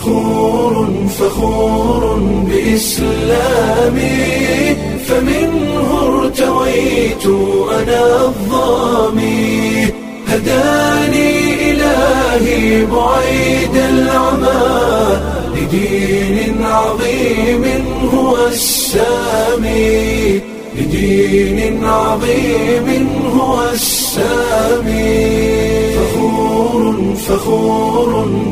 فخور فخور بإسلامي فمنه ارتويت أنا الظامي هداني إلهي بعيد العمى لدين عظيم هو السامي لدين عظيم هو السامي فخور فخور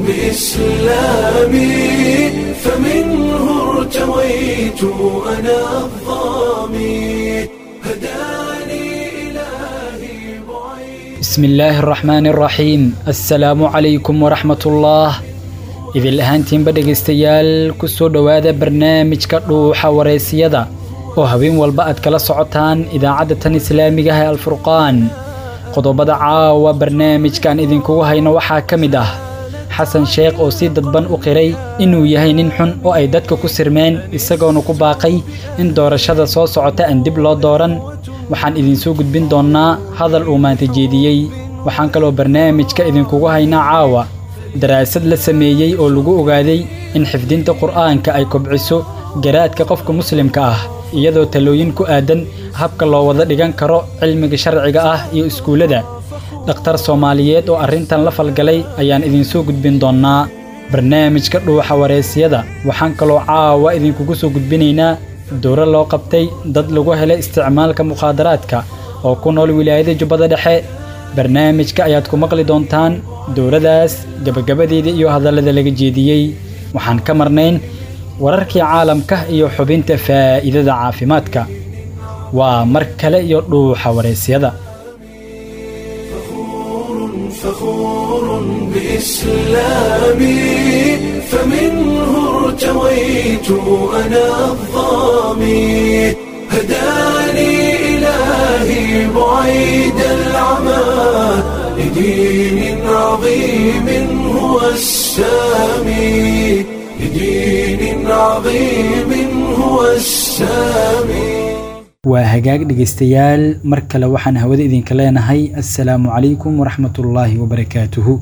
بإسلامي فمنه ارتويت أنا الظامي هداني إلهي بعيد بسم illaahi araxmaani araxiim assalaamu calaykum waraxmatullaah idil ahaantiinba dhegaystayaal ku soo dhowaada barnaamijka dhuuxa wareysiyada oo habeen walba aad kala socotaan idaacadda tan islaamiga ah ee alfurqaan qodobada caawa barnaamijkan idinkugu hayno waxaa ka mid ah xasan sheekh oo si dadban u qiray inuu yahay nin xun oo ay dadka ku sirmeen isagoona ku baaqay in doorashada soo socota aan dib loo dooran waxaan idinsoo gudbin doonnaa hadal uu maanta jeediyey waxaan kaloo barnaamijka idinkugu haynaa caawa daraasad la sameeyey oo lagu ogaaday in xifdinta qur'aanka ay kobciso garaadka qofka muslimka ah iyadoo talooyin ku aadan habka loo wada dhigan karo cilmiga sharciga ah iyo iskuullada dhakhtar soomaaliyeed oo arrintan la falgalay ayaan idinsoo gudbin doonnaa barnaamijka dhuuxa wareysiyada waxaan kaloo caawa idinkugu soo gudbinaynaa dowro loo qabtay dad lagu helay isticmaalka mukhaadaraadka oo ku nool wilaayada jubbada dhexe barnaamijka ayaad ku maqli doontaan dowradaas gebagabadeeda iyo hadallada laga jeediyey waxaan ka marnayn wararkii caalamka iyo xubinta faa'iidada caafimaadka waa mar kale iyo dhuuxa waraysyada فخور بإسلامي فمنه ارتويت أنا الظامي هداني إلهي بعيد العمى لدين عظيم هو السامي لدين عظيم هو السامي waa hagaag dhegaystayaal mar kale waxaan hawada idinka leenahay assalaamu calaykum waraxmatullaahi wabarakaatuhu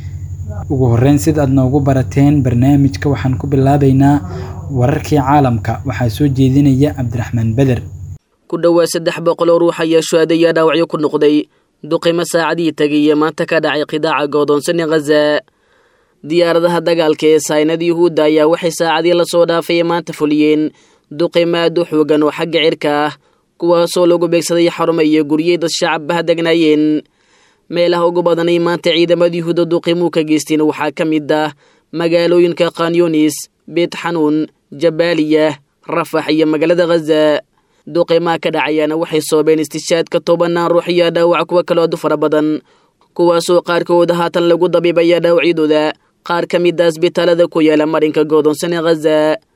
ugu horreyn sida aad noogu barateen barnaamijka waxaan ku bilaabaynaa wararkii caalamka waxaa soo jeedinaya cabdiraxmaan beder ku dhowaad saddex boqol oo ruux ayaa shuhada ayaa dhaawacyo ku noqday duqimo saacadihii tegaya maanta ka dhacay qidaaca goodoonsan ee khaza diyaaradaha dagaalka ee saynada yuhuudda ayaa waxay saacadii lasoo dhaafay maanta fuliyeen duqimo aad u xoogan oo xagga cirka ah kuwaasoo lagu beegsaday xarumo iyo guryey dad shacabbaha degnaayeen meelaha ugu badanay maanta ciidamada yuhuudda duqimuu ka geysteen waxaa ka mid ah magaalooyinka khanyonis beet xanuun jabaaliya rafax iyo magaalada khaza duqimaha ka dhacayaana waxay soobeen istishaadka tobanaan ruux iyo dhaawac kuwa kaloo adu fara badan kuwaasoo qaarkooda haatan lagu dabiibaya dhaawacyadooda qaar ka mid ah isbitaalada ku yaala marinka goodoonsan ee khaza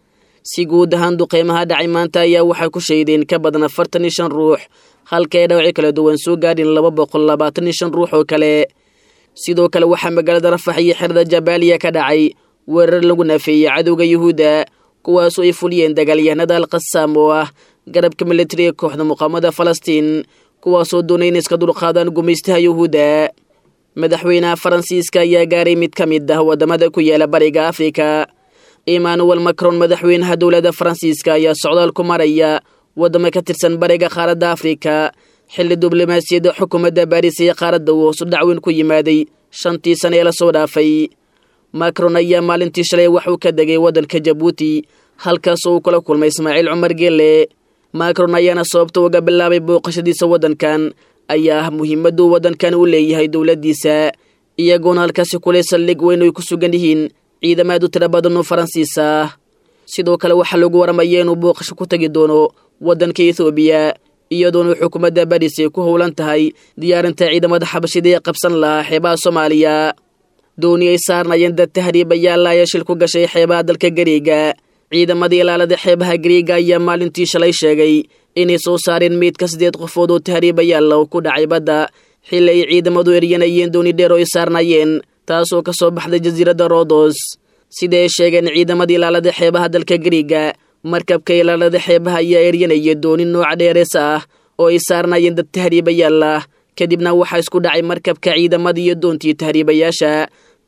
si guud ahaan duqeymaha dhacay maanta ayaa waxay ku shaydeen ka badan afartan iyo shan ruux halka ay dhawacyo kala duwan soo gaadheen laba boqol labaatan iyo shan ruux oo kale sidoo kale waxaa magaalada rafax iyo xerada jabaaliya ka dhacay weerar lagu naafeeyey cadowga yuhuudda kuwaasoo ay fuliyeen dagaalyahanada alqasaam oo ah garabka militariga kooxda muqaamada falastiin kuwaasoo doonay in iska dulqaadaan gumaystaha yuhuudda madaxweynaha faransiiska ayaa gaaray mid ka mid ah waddamada ku yaala bariga afrika emmanuel macron madaxweynaha dowladda faransiiska ayaa socdaal ku maraya waddamo ka tirsan bariga qaaradda afrika xilli diblomaasiyadda xukuumadda baris ee qaaradda uu hoosu dhacweyn ku yimaaday shantii sane ee lasoo dhaafay macron ayaa maalintii shalay waxuu ka degay waddanka jabuuti halkaasoo uu kula kulmay ismaaciil cumar geelle macron ayaana sababta uga bilaabay booqashadiisa waddankan ayaa ah muhiimaduu waddankan u leeyahay dowladdiisa iyagoona halkaasi kulay saldhig weyn ay ku sugan yihiin ciidamaad u tira badan oo faransiis ah sidoo kale waxaa lagu waramaya inuu booqasho ku tegi doono waddanka ethoobiya iyadoona xukuumadda baris ay ku howlan tahay diyaarinta ciidamada xabashida ee qabsan lahaa xeebaha soomaaliya dooni ay saarnayeen dad tahriibayaal ayaa shil ku gashay xeebaha dalka gariiga ciidamadii ilaalada xeebaha gariiga ayaa maalintii shalay sheegay inay soo saareen meydka siddeed qofood oo tahriibayaal oo ku dhacay badda xilli ay ciidamadu eryanayeen dooni dheer oo ay saarnayeen taasoo ka soo baxday jasiiradda rodos sida ay sheegeen ciidamadii ilaalada xeebaha dalka gariiga markabka ilaalada xeebaha ayaa eryanaya dooni nooca dheerees ah oo ay saarnayeen dad tahriibayaal ah kadibna waxaa isku dhacay markabka ciidamada iyo doontii tahriibayaasha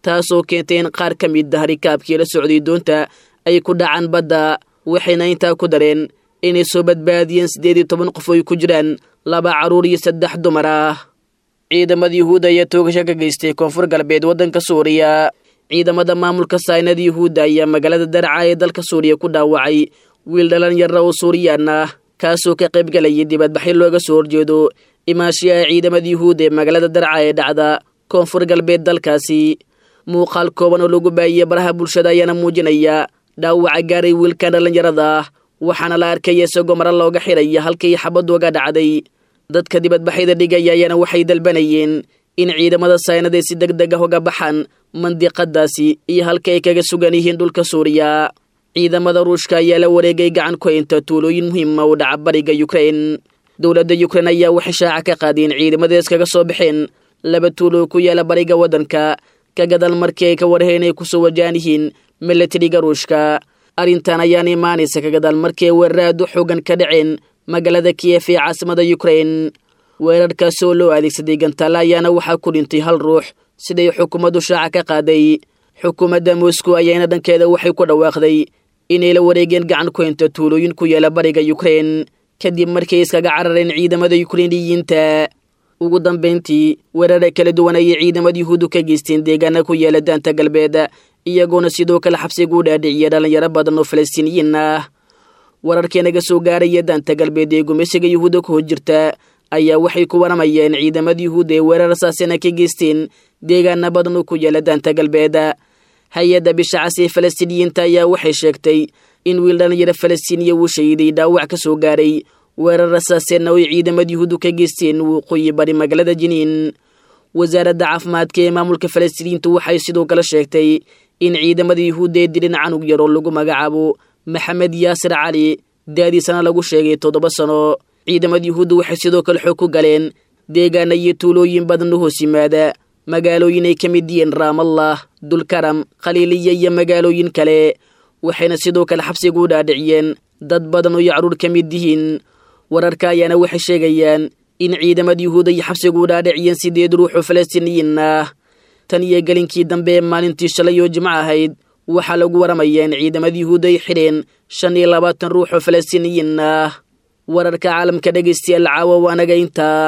taasoo keentay in qaar ka mid ah rikaabkii la socday doonta ay ku dhacaan badda waxayna intaa ku dareen inay soo badbaadiyeen siddeed iyo toban qof oo ay ku jiraan laba carruur iyo saddex dumar ah ciidamada yuhuudda ayaa toogasho ka geystay koonfur galbeed waddanka suuriya ciidamada maamulka saynada yuhuudda ayaa magaalada darca ee dalka suuriya ku dhaawacay wiil dhalinyara oo suuriyaan ah kaasoo ka qayb galayay dibadbaxyo looga soo horjeedo imaashiyaha ciidamada yuhuudda ee magaalada darca ee dhacda koonfur galbeed dalkaasi muuqaal kooban oo lagu baahiyey baraha bulshada ayaana muujinaya dhaawaca gaaray wiilkan dhallinyarada ah waxaana la arkaya isagoo mara looga xidhaya halkii xabaddu uga dhacday dadka dibadbaxyada dhigaya ayaana waxay dalbanayeen in ciidamada saynada si deg deg ah uga baxaan mandiqadaasi iyo halka ay kaga sugan yihiin dhulka suuriya ciidamada ruushka ayaa la wareegay gacan ku haynta tuulooyin muhiima u dhaca bariga yukrain dowladda yukrain ayaa waxay shaaca ka qaadeen ciidamadees kaga soo baxeen laba tuulo ku yaala bariga waddanka ka gadal markii ay ka warheen inay kusoo wajahan yihiin milatariga ruushka arrintan ayaana imaanaysa ka gadaal markii ay weeraraad u xoogan ka dhaceen magaalada kiyef ee caasimada yukrain weerarkaasi oo loo adeegsaday gantaale ayaana waxaa ku dhintay hal ruux siday xukuumaddu shaaca ka qaaday xukuumadda moscow ayaana dhankeeda waxay ku dhawaaqday inay la wareegeen gacan ku haynta tuulooyin ku yaala bariga yukrain kadib markay iskaga carareen ciidamada yukreiniyiinta ugu dambayntii weerara kala duwan ayay ciidamada yuhuuddu ka geysteen deegaana ku yaala daanta galbeed iyagoona sidoo kale xabsiga u dhaadhiciya dhallinyaro badan oo falastiiniyiin ah wararkii naga soo gaaraya daanta galbeed ee gumeysiga yuhuudda ku hor jirta ayaa waxay ku waramayeen ciidamada yuhuudda ee weerar saasina ka geysteen deegaana badan oo ku yaala daanta galbeed hay-adda bishacas ee falastiiniyiinta ayaa waxay sheegtay in wiil dhallinyaro falastiiniya uu shahiiday dhaawac ka soo gaaray weerar rasaaseenna oo ay ciidamada yuhuuddu ka geysteen waqooyi bari magaalada jiniin wasaaradda caafimaadka ee maamulka falastiiniyiintu waxay sidoo kale sheegtay in ciidamada yuhuudda ee dirin canug yar oo lagu magacaabo maxamed yaasir cali daadiisana lagu sheegay toddoba sano ciidamada yuhuudda waxay sidoo kale xoog ku galeen deegaana iyo tuulooyin badan u hoos yimaada magaalooyin ay ka mid yihiin raamallah dulkaram khaliiliya iyo magaalooyin kale waxayna sidoo kale xabsiga u dhaadhiciyeen dad badan oo iyo carruur ka mid yihiin wararka ayaana waxay sheegayaan in ciidamada yuhuudda iyo xabsiga u dhaadhiciyeen sideed ruux oo falastiiniyiin ah tan iyo gelinkii dambe ee maalintii shalay oo jimco ahayd waxaa lagu waramayaa in ciidamada yuhuudda ay xidheen shan iyo labaatan ruux oo falastiiniyiin ah wararka caalamka dhegaystayaal caawa waanaga intaa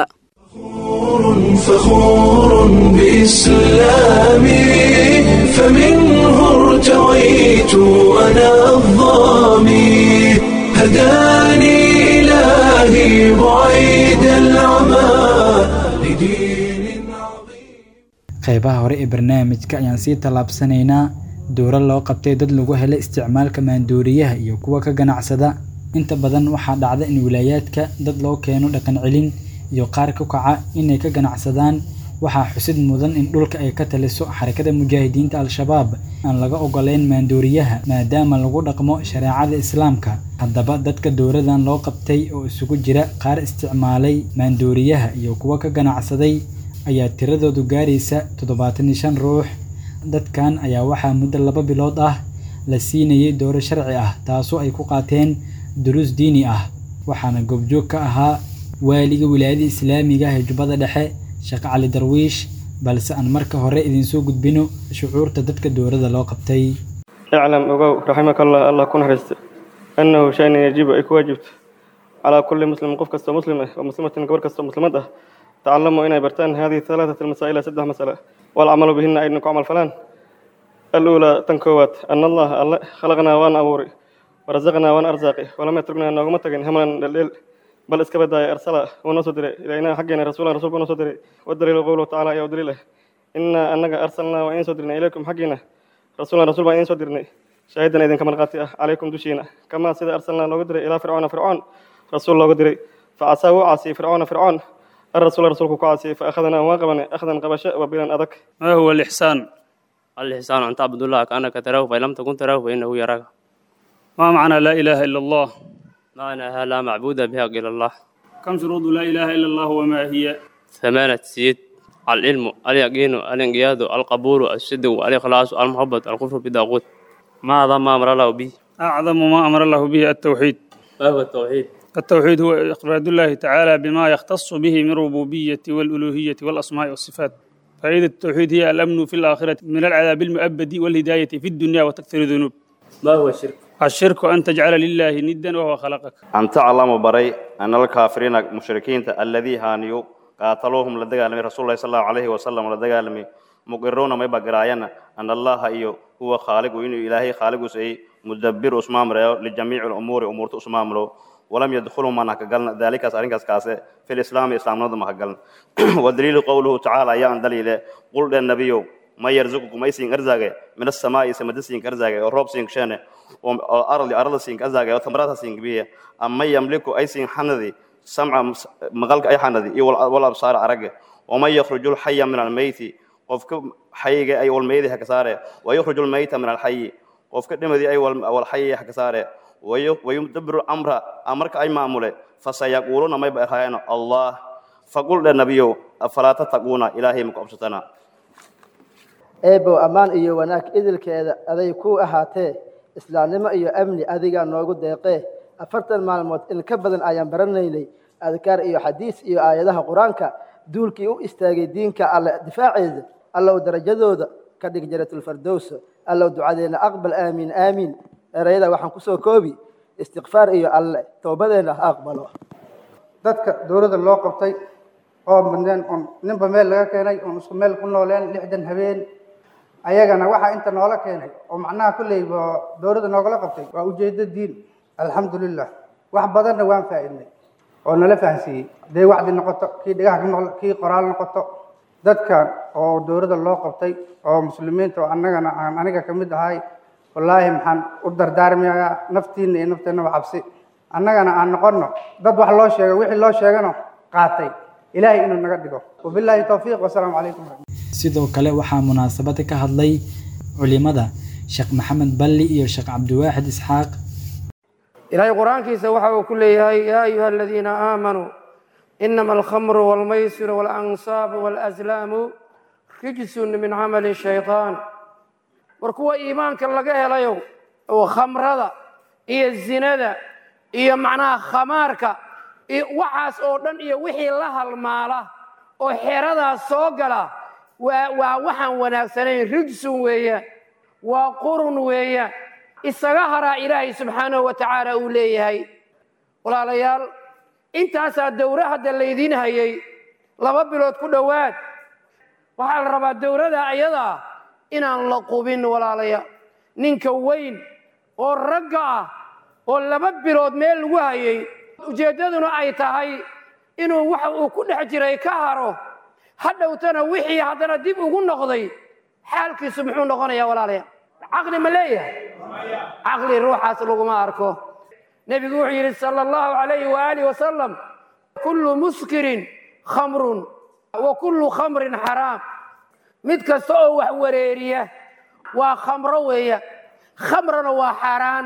فخور بإسلامي فمنه ارتويت أنا الظامي هداني إلهي بعيد العمى لدين عظيم qaybaha hore ee barnaamijka ayaan sii tallaabsanaynaa dowro loo qabtay dad lagu helay isticmaalka maandooriyaha iyo kuwa ka ganacsada inta badan waxaa dhacda in wilaayaadka dad loo keeno dhaqan celin iyo qaar ku kaca inay ka ganacsadaan waxaa xusid mudan in dhulka ay ka taliso xarakada mujaahidiinta al-shabaab aan laga ogoleyn maandooriyaha maadaama lagu dhaqmo shareecada islaamka haddaba dadka dowradan loo qabtay oo isugu jira qaar isticmaalay maandooriyaha iyo kuwa ka ganacsaday ayaa tiradoodu gaaraysa toddobaatan iyo shan ruux dadkan ayaa waxaa muddo laba bilood ah la siinayay dowro sharci ah taasoo ay ku qaateen duruus diini ah waxaana goobjoog ka ahaa waaliga wilaayada islaamiga ah ee jubbada dhexe sheekh cali darwiish balse aan marka hore idinsoo gudbino shucuurta dadka dowrada loo qabtay اعلم ogow raximaka allah allah ku naxariista annahu shayna yajibu ay ku waajibto calaa kulli muslim qof kastoo muslim ah wa muslimatin gabar kastoo muslimad ah tacalamuu inay bartaan hadihi halaatat almasaa'ila saddex masale walcamalu bihina ayna ku camal falaan aluulaa tan koowaad ana allaha alle khalaqnaa waan abuuray warasaqnaa waan arsaaqi walam yatruknaa nooguma tagin hamlan dheldheel bal iska badaaya arsala wuu noo soo diray ilaynaa xaggeena rasuulan rasuulku noo soo diray wadaliilu qowluhu tacaala ayaa u daliil ah innaa annaga arsalnaa waan idiin soo dirnay ilaykum xaggiina rasuulan rasuul baan idiin soo dirnay shaahidan idinka markhaati ah calaykum dushiina kamaa sida arsalnaa looga diray ilaa fircoona fircoon rasuul looga diray facasaa wuu caasiyey fircoona fircoon الرسول رسولك كعاسي فأخذنا واقبنا أخذا قبشاء وبلا أدك ما هو الإحسان؟ الإحسان أن تعبد الله كأنك تراه فإن لم تكن تراه فإنه يراك ما معنى لا إله إلا الله معناها لا معبود بحق إلا الله كم شروط لا إله إلا الله وما هي ثمانية سيد العلم اليقين الانقياد القبول الصدق الإخلاص المحبة الكفر بالطاغوت ما أعظم ما أمر الله به أعظم ما أمر الله به التوحيد ما هو التوحيد؟ التوحيد هو إفراد الله تعالى بما يختص به من ربوبية والألوهية والأسماء والصفات فائدة التوحيد هي الأمن في الآخرة من العذاب المؤبد والهداية في الدنيا وتكثير الذنوب ما هو الشرك الشرك أن تجعل لله ندا وهو خلقك أن تعلم بري أن الكافرين مشركين الذي هانيو قاتلوهم لدغالمي رسول الله صلى الله عليه وسلم لدغالمي مقرون ما بقراينا أن الله إيو هو خالق وإنه إلهي خالق سي مدبر أسمام ريو لجميع الأمور أمور أسمام رو ولم يدخلوا من قالنا ذلك سارين كاسكاسه في الإسلام إسلام نظم قالنا والدليل قوله تعالى يا أن دليل قل للنبي ما يرزقكم أي سين أرزاقه من السماء سمد سين أرزاقه والرب سين شانه والأرض أرض سين أرزاقه وثمرات سين بيه أما يملك أي سين حنذي سمع مغلق أي حنذي ولا أبصار عرقه وما يخرج الحي من الميت qofka xayiga ay walmeydii haka saare wayukhruju lmayta min alxayi qofka dhimadii ay walxayi haka saare wayudabiru amra amarka ay maamule fasayaquuluuna mayba erhaayano allah faqul dhe nabiyow afalaa tattaquuna ilaahay maku obsatana eebow ammaan iyo wanaag idilkeeda aday ku ahaatee islaamnimo iyo amni adigaa noogu deeqee afartan maalmood in ka badan ayaan baranaynay adkaar iyo xadiis iyo aayadaha qur-aanka duulkii u istaagay diinka alle difaaceeda allow darajadooda ka dhig jaratulfardows allow ducadeenna aqbal aamiin aamiin erayada waxaan kusoo koobi istikfaar iyo alle toobadeenna ha aqbalo dadka dowladda loo qabtay oo badneen oon ninba meel laga keenay oon isku meel ku nooleen lixdan habeen ayagana waxaa inta noola keenay oo macnaha kolley dowladda noogala qabtay waa ujeedo diin alxamdulilah wax badanna waan faa'iidnay oo nala fahansiiyey hadday wacdi noqoto kii dhagaha ka noqdo kii qoraal noqoto dadkan oo dowladda loo qabtay oo muslimiinta oo annagana aan aniga ka mid ahay wallaahi maxaan u dardaarmayaa naftiinna iyo nafteennaba cabsi annagana aan noqonno dad wax loo sheego wixii loo sheegano qaatay ilaahay inuu naga dhigo wabilaahi towfiiq wasalaamu calaykum sidoo kale waxaa munaasabada ka hadlay culimada sheekh maxamed balli iyo sheekh cabdiwaaxid isxaaq ilaahay qur-aankiisa waxa uu ku leeyahay yaa ayuha aladiina aamanuu inama alkhamru walmaysiru waalansaabu waalaslaamu rijsun min camali shaytaan war kuwa iimaanka laga helayo oo khamrada iyo zinada iyo macnaha khamaarka iyo waxaas oo dhan iyo wixii la halmaala oo xeradaas soo gala waa waa waxaan wanaagsanayn rijsun weeyaan waa qurun weeyaan isaga haraa ilaahay subxaanahu wa tacaala uu leeyahay walaalayaal intaasaa dowro hadda laydiin hayay laba bilood ku dhowaad waxaa la rabaa dowrada ayadaa inaan la qubin walaalayaal ninka weyn oo ragga ah oo laba bilood meel lagu hayay ujeeddaduna ay tahay inuu waxa uu ku dhex jiray ka haro hadhowtana wixii haddana dib ugu noqday xaalkiisu muxuu noqonayaa walaalayaal caqli ma leeyahay caqli ruuxaas laguma arko nebigu wuxuu yidhi sala allahu calayhi waaalih wasalam kullu muskirin khamrun wa kullu khamrin xaraam mid kasta oo wax wareeriya waa khamro weeya khamrana waa xaaraan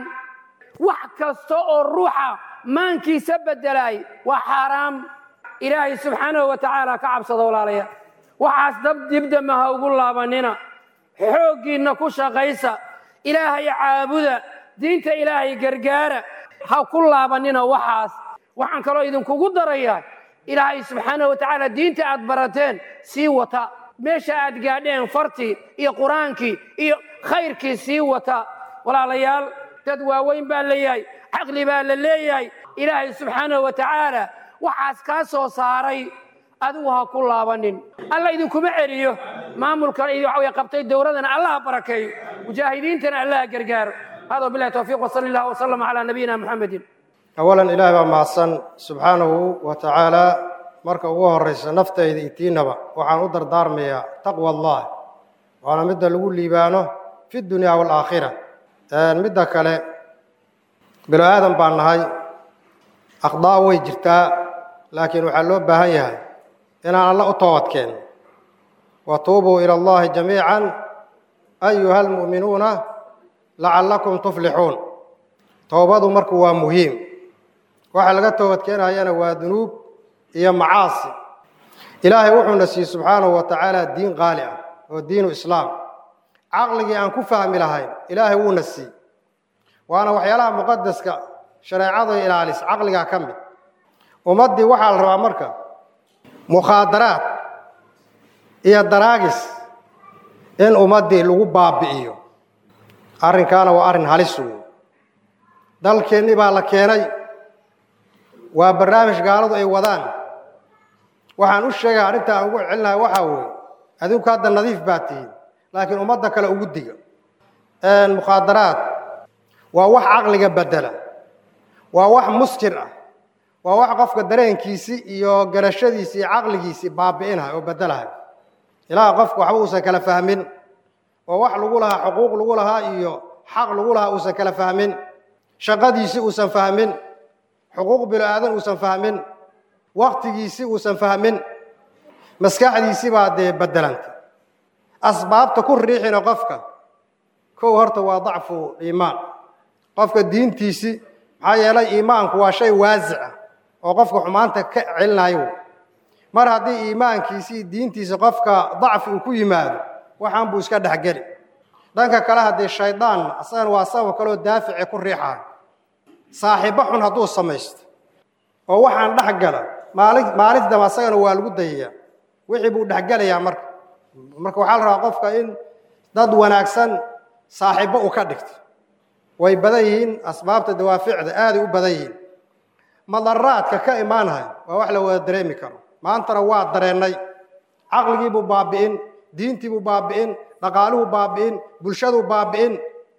wax kasta oo ruuxa maankiisa bedelaay waa xaaraam ilaahay subxaanahu wa tacaala ka cabsada walaalaya waxaas dab dibdama ha ugu laabanina xooggiinna ku shaqaysa ilaahay caabuda diinta ilaahay gargaara ha ku laabanina waxaas waxaan kaloo idinkugu darayaa ilaahay subxaanahu wa tacaala diinta aad barateen sii wata meesha aad gaadheen fartii iyo qur-aankii iyo khayrkii sii wata walaalayaal dad waaweyn baa leeyahay caqli baa la leeyahay ilaahay subxaanahu wa tacaala waxaas kaa soo saaray adigu ha ku laabanin alla idinkuma celiyo maamulkan waxa qabtay dowladana allaha barakeeyo mujaahidiintana allaha gargaaro hada billahi tawfiiq wasali allah wasalama calaa nabiyina muxamedin awalan ilaahay baa mahadsan subxaanahu wa tacaala marka ugu horraysa naftayda itiinaba waxaan u dardaarmayaa taqwa allah waana midda lagu liibaano fi dunya waalaakhira midda kale bilo aadan baan nahay akhdaa way jirtaa laakiin waxaa loo baahan yahay inaan alla u toobadkeen watuubuu ila allahi jamiican ayuha almu'minuuna lacallakum tuflixuun toobadu marku waa muhiim waxa laga toobadkeenayana waa dunuub iyo macaasi ilaahay wuxuuna siiyey subxaanahu wa tacaala diin qaali ah oo diinu islaam caqligii aan ku fahmi lahayn ilaahay wuuna siiyey waana waxyaalaha muqadaska shareecadu ilaalis caqligaa ka mid ummaddii waxaa la rabaa marka mukhaadaraad iyo daraagis in ummaddii lagu baabi'iyo arrinkaana waa arrin halis wey dalkeennii baa la keenay waa barnaamij gaaladu ay wadaan waxaan u sheegaya arrinta aan ugu celinahay waxaa weeye adinku hadda nadiif baa tihiin laakiin ummadda kale ugu diga mukhaadaraad waa wax caqliga bedela waa wax muskir ah waa wax qofka dareenkiisii iyo garashadiisii iyo caqligiisii baabi'inahay oo bedelahay ilaa qofka waxba uusan kala fahmin oo wax lagu lahaa xuquuq lagu lahaa iyo xaq lagu lahaa uusan kala fahmin shaqadiisii uusan fahmin xuquuq bilo aadan uusan fahmin waktigiisii uusan fahmin maskaxdiisii baa dee bedelantay asbaabta ku riixina qofka kow horta waa dacfu iimaan qofka diintiisii maxaa yeelay iimaanku waa shay waasic ah oo qofka xumaanta ka celinayo mar haddii iimaankiisii diintiisa qofka dacfi uu ku yimaado waxaan buu iska dhexgeli dhanka kale haddii shaydaan asagana waa sabab kaloo daafici ku riixayo saaxiibbo xun hadduu samaysto oo waxaan dhex gala maali maalinta dambe asagana waa lagu dayayaa wixii buu dhexgelayaa marka marka waxaa la rabaa qofka in dad wanaagsan saaxiibbo uu ka dhigto way badan yihiin asbaabta dawaaficda aaday u badan yihiin madaraadka ka imaanahay waa wax la wada dareemi karo maantana waa dareennay caqligiibuu baabi'in diintiibuu baabi'in dhaqaaluhu baabi'in bulshaduu baabi'in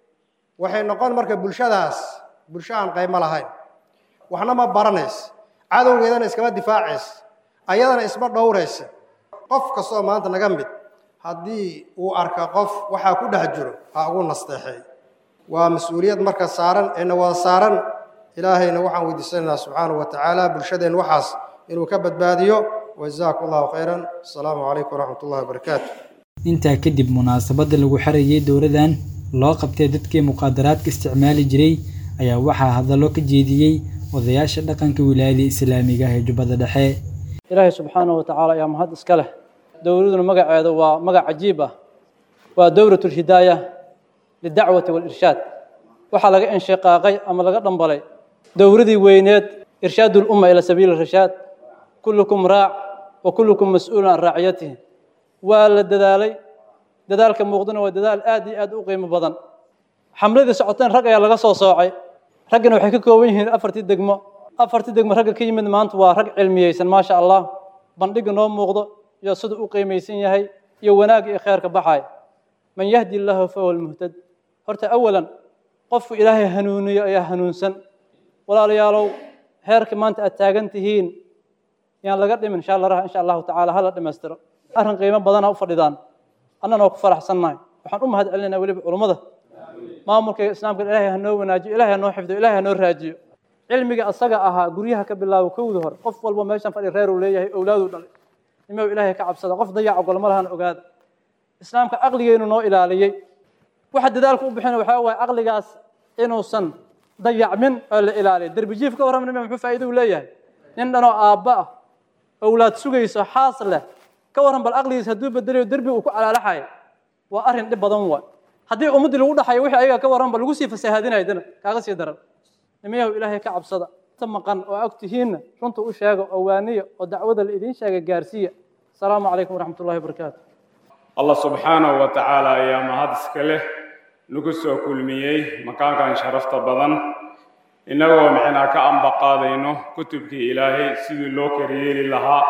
waxay noqon marka bulshadaas bulsho aan qaymo lahayn waxna ma baranaysa cadowgeedana iskama difaacays ayadana isma dhowraysa qof kastoo maanta naga mid haddii uu arka qof waxaa ku dhex jiro ha ugu nasteexeey waa mas-uuliyad marka saaran eena wada saaran ilaahayna waxaan weydiisanaynaa subxaanahu wa tacaala bulshadeen waxaas inuu ka badbaadiyo wajazaakum allahu khayran asalaamu calaykum waraxmat ullahi wabarakaatu intaa kadib munaasabadda lagu xarayay dowladan loo qabtay dadkii muqaadaraadka isticmaali jiray ayaa waxaa hadallo ka jeediyey odayaasha dhaqanka wilaayada islaamiga ah ee jubbada dhexe ilaahay subxaanahu wa tacaala ayaa mahad iska leh dowladuna magaceedu waa magac cajiib ah waa dowlat lhidaaya lidacwati walirshaad waxaa laga inshiqaaqay ama laga dhambalay dowladii weyneed irshaad lumma ila sabiili rashaad kullukum raac wa kullukum mas-uulun can raaciyatihi waa la dadaalay dadaalka muuqdana waa dadaal aad iyo aad u qiimo badan xamladii socoteen rag ayaa laga soo soocay raggana waxay ka kooban yihiin afartii degmo afartii degmo ragga ka yimid maanta waa rag cilmiyeysan maasha allah bandhiga noo muuqdo iyo siduu u qiimaysan yahay iyo wanaagga iyo kheerka baxay man yahdi illaahu fahuwa lmuhtad horta awalan qofku ilaahay hanuuniyo ayaa hanuunsan walaalayaalow heerka maanta aad taagan tihiin yaan laga dhimin insha allah insha allahu tacaala hala dhammaystiro arrin qiimo badana u fadhidaan annana waa ku faraxsannahay waxaan u mahad celinaynaa weliba culummada maamulka islaamka ilaahay ha noo wanaajiyo ilaahay ha noo xifdiyo ilaahay ha noo raajiyo cilmiga asaga ahaa guryaha ka bilaabo kowda hore qof walba meeshan fadhi reer uu leeyahay owlaaduu dhalay nimow ilaahay ka cabsada qof dayaca golma lahan ogaada islaamka caqligeenu noo ilaaliyey waxa dadaalku u bixina waxaa waaye caqligaas inuusan dayacmin oo la ilaaliyo derbijiif ka warramnima muxuu faa'iido u leeyahay nin dhanoo aabba ah owlaad sugayso xaas leh ka warran bal caqligiis hadduu bedelayo derbi uu ku calaalaxayo waa arrin dhib badan waay haddii ummaddii lagu dhaxayo wixii ayaga ka warran ba lagu sii fasahaadinayo dana kaaga sii daran nimayahu ilaahay ka cabsada ta maqan oo ag tihiinna runta u sheega oo waaniya oo dacwada la idiin sheega gaarsiiya asalaamu calaykum waraxmat ullahi wabarakaatu allah subxaanahu wa tacaala ayaa mahad iska leh nagu soo kulmiyey makaankan sharafta badan innagoo micnaa ka ambaqaadayno kutubkii ilaahay sidii loo kariyeeli lahaa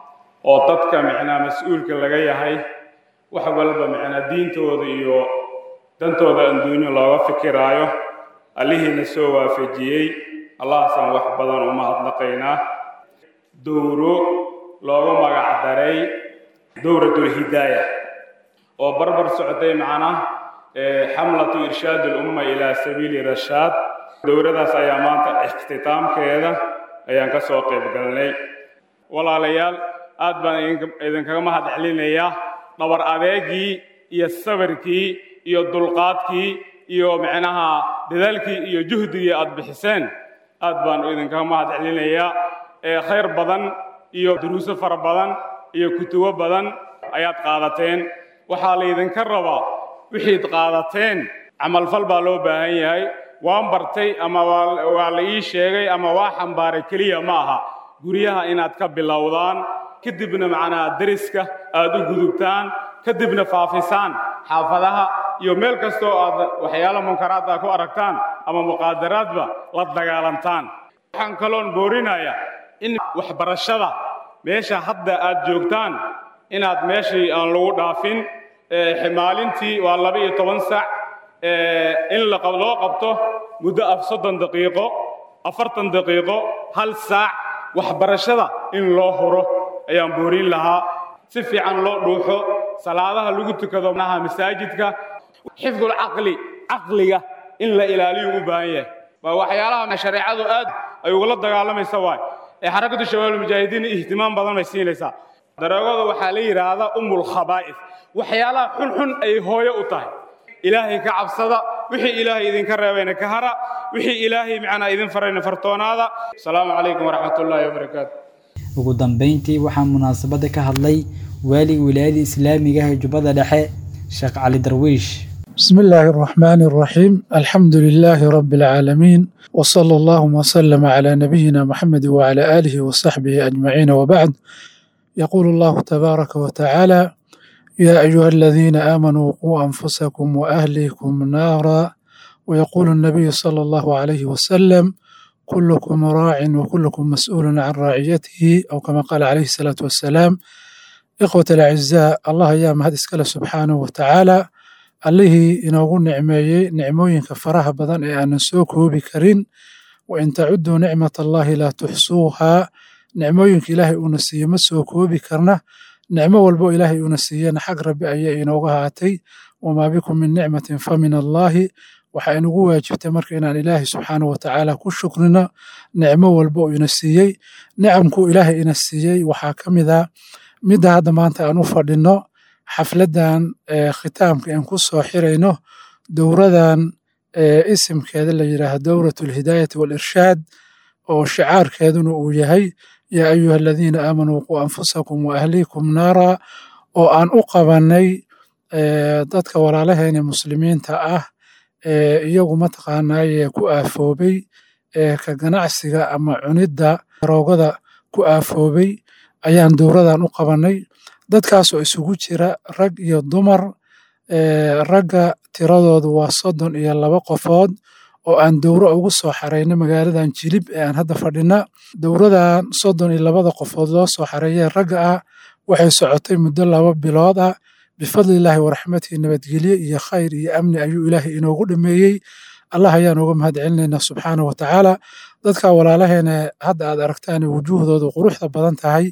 oo dadka micnaa mas-uulka laga yahay wax walba micnaa diintooda iyo dantooda adduunyo looga fikiraayo allihiina soo waafajiyey allahaasaan wax badan u mahadnaqaynaa dowro loogu magac daray dowratulhidaaya oo barbar socotay macnaa xamlatu irshaad ulumma ilaa sabiili rashaad dowladaas ayaa maanta ikhtitaamkeeda ayaan ka soo qayb galnay walaalayaal aad baan idinkaga mahad celinayaa dhabar adeegii iyo sabirkii iyo dulqaadkii iyo micnaha dadaalkii iyo juhdigii aad bixiseen aad baan idinkaga mahad celinayaa ee khayr badan iyo duruuso fara badan iyo kutubo badan ayaad qaadateen waxaa laydinka rabaa wixiid qaadateen camalfal baa loo baahan yahay waan bartay ama waa la ii sheegay ama waa xambaaray keliya ma aha guryaha inaad ka bilowdaan kadibna macnaa deriska aad u gudubtaan kadibna faafisaan xaafadaha iyo meel kastoo aad waxyaalo munkaraad ah ku aragtaan ama muqaadaraadba la dagaalantaan waxaan kaloon boorinaya in waxbarashada meesha hadda aad joogtaan inaad meeshii aan lagu dhaafin maalintii waa laba iyo toban sac in loo qabto muddo af soddon daqiiqo afartan daqiiqo hal saac waxbarashada in loo huro ayaan boorin lahaa si fiican loo dhuuxo salaadaha lagu tukado naha masaajidka xifdul caqli caqliga in la ilaaliyo u baahan yahay waa waxyaalaha shareecadu aad ay ugula dagaalamaysa waay ee xarakatu shabaab mujaahidiin ihtimaam badan bay siinaysaa daroogada waxaa la yidhaahdaa umul khabaa'is waxyaalaha xunxun ay hooyo u tahay ilaahay ka cabsada wixii ilaahay idinka reebayna ka hara wixii ilaahay macnaa idin farayna fartoonaada asalaamu calaykum waraxmatullaahi wabarakaatu ugu dambayntii waxaa munaasabadda ka hadlay waalig wilaayada islaamiga ah ee jubbada dhexe sheekh cali darwiish بسم الله الرحمن الرحيم الحمد لله رب العالمين وصلى الله وسلم على نبينا محمد وعلى آله وصحبه أجمعين وبعد يقول الله تبارك وتعالى يا أيها الذين آمنوا قوا أنفسكم وأهليكم نارا ويقول النبي صلى الله عليه وسلم كلكم راع وكلكم مسؤول عن رعيته أو كما قال عليه الصلاة والسلام إخوة الأعزاء الله يا مهد إسكال سبحانه وتعالى allihii inoogu nicmeeyey nicmooyinka faraha badan ee aanan soo koobi karin wa in tacuduu nicmat allahi laa tuxsuuhaa nicmooyinka ilaahay uuna siiye ma soo koobi karna nicmo walbo ilaahay uuna siiyena xag rabbi ayaa inooga haatay wamaa bikum min nicmatin fa min allaahi waxaa inugu waajibtay marka inaan ilaahay subxaanahu watacaala ku shukrino nicmo walbo uu ina siiyey nicamkuu ilaahay ina siiyey waxaa ka mid a midda hadda maanta aan u fadhinno xafladdan khitaamka aan ku soo xirayno dowradan isimkeeda la yidhaaha dowrat alhidaayati waalirshaad oo shicaarkeeduna uu yahay yaa ayuha aladiina aamanuu quu anfusakum wa ahliikum naara oo aan u qabannay dadka walaalaheena muslimiinta ah iyagu mataqaanaaye ku aafoobay ka ganacsiga ama cunidda daroogada ku aafoobay ayaan dowradan u qabannay dadkaasoo isugu jira rag iyo dumar ragga tiradoodu waa soddon iyo laba qofood oo aan dowro ugu soo xarayna magaaladan jilib ee aan hadda fadhina dowradan soddon iyo labada qofood loo soo xareeyee ragga ah waxay socotay muddo laba bilood ah bifadlilaahi waraxmatihi nabadgelye iyo khayr iyo amni ayuu ilaahay inoogu dhameeyey allah ayaan uga mahad celinaynaa subxaanahu watacaala dadka walaalaheena hadda aad aragtaan wujuuhdoodu quruxda badan tahay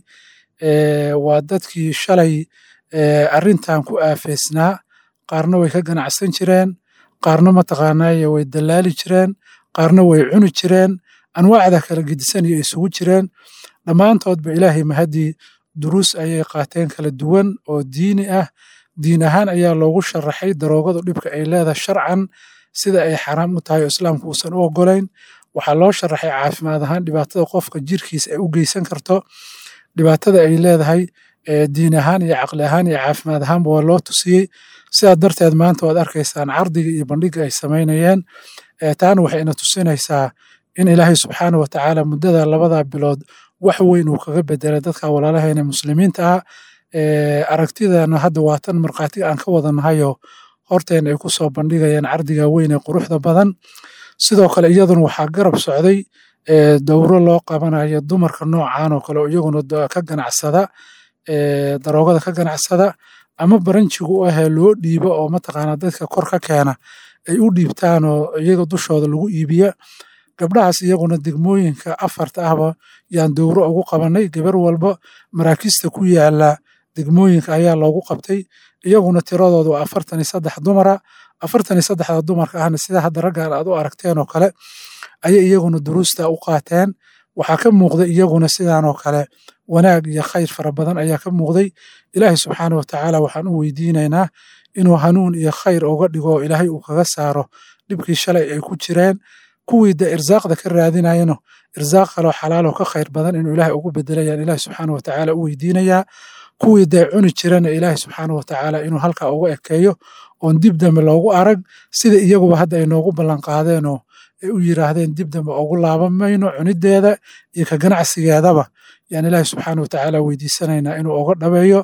waa dadkii shalay arrintan ku aafeysnaa qaarna way ka ganacsan jireen qaarna mataqaanaaye way dallaali jireen qaarna way cuni jireen anwaacda kala gedisan iyo isugu jireen dhammaantoodba ilaahay mahaddii duruus ayay qaateen kala duwan oo diini ah diin ahaan ayaa loogu sharaxay daroogadu dhibka ay leedahay sharcan sida ay xaraam u tahay oo islaamku uusan u oggolayn waxaa loo sharaxay caafimaad ahaan dhibaatada qofka jirkiisa ay u geysan karto dhibaatada ay leedahay diin ahaan iyo caqli ahaan iyo caafimaad ahaanba waa loo tusiyey sidaa darteed maanta waad arkaysaan cardiga iyo bandhiga ay samaynayeen taana waxay ina tusinaysaa in ilaahay subxaana wa tacaala muddada labada bilood wax weyn uu kaga bedelay dadka walaalaheena muslimiinta ah aragtidana hadda waa tan markhaatiga aan ka wadanahayo horteena ay ku soo bandhigayaan cardiga weyn ee quruxda badan sidoo kale iyaduna waxaa garab socday dowro loo qabanayo dumarka noocan oo kale oo iyaguna ka ganacsada daroogada ka ganacsada ama baranjigu u ahee loo dhiibo oo mataqaanaa dadka kor ka keena ay u dhiibtaan oo iyaga dushooda lagu iibiya gabdhahaas iyaguna degmooyinka afarta ahba yaan dowro ugu qabanay gabar walba maraakiista ku yaala degmooyinka ayaa loogu qabtay iyaguna tiradooda waa afartan iyo saddex dumara afartan iyo saddexda dumarka ahna sida hadda raggan aad u aragteen oo kale ayay iyaguna duruusta u qaateen waxaa ka muuqday iyaguna sidaan oo kale wanaag iyo khayr fara badan ayaa ka muuqday ilaahay subxaana watacaala waxaan u weydiinaynaa inuu hanuun iyo khayr uga dhigo ilaahay uu kaga saaro dhibkii shalay ay ku jireen kuwii de irsaaqda ka raadinayano irsaaq kaloo xalaaloo ka khayr badan inuu ilaahay ugu bedelayaan ilaahay subxaana watacaala u weydiinayaa kuwii dee cuni jirana ilaahay subxaana watacaala inuu halkaa uga ekeeyo oon dib dambe loogu arag sida iyaguba hadda ay noogu ballanqaadeenoo ay u yiraahdeen dib dambe ugu laaban mayno cunideeda iyo ka ganacsigeedaba yaan ilaahi subxaana watacaala weydiisanaynaa inuu oga dhabeeyo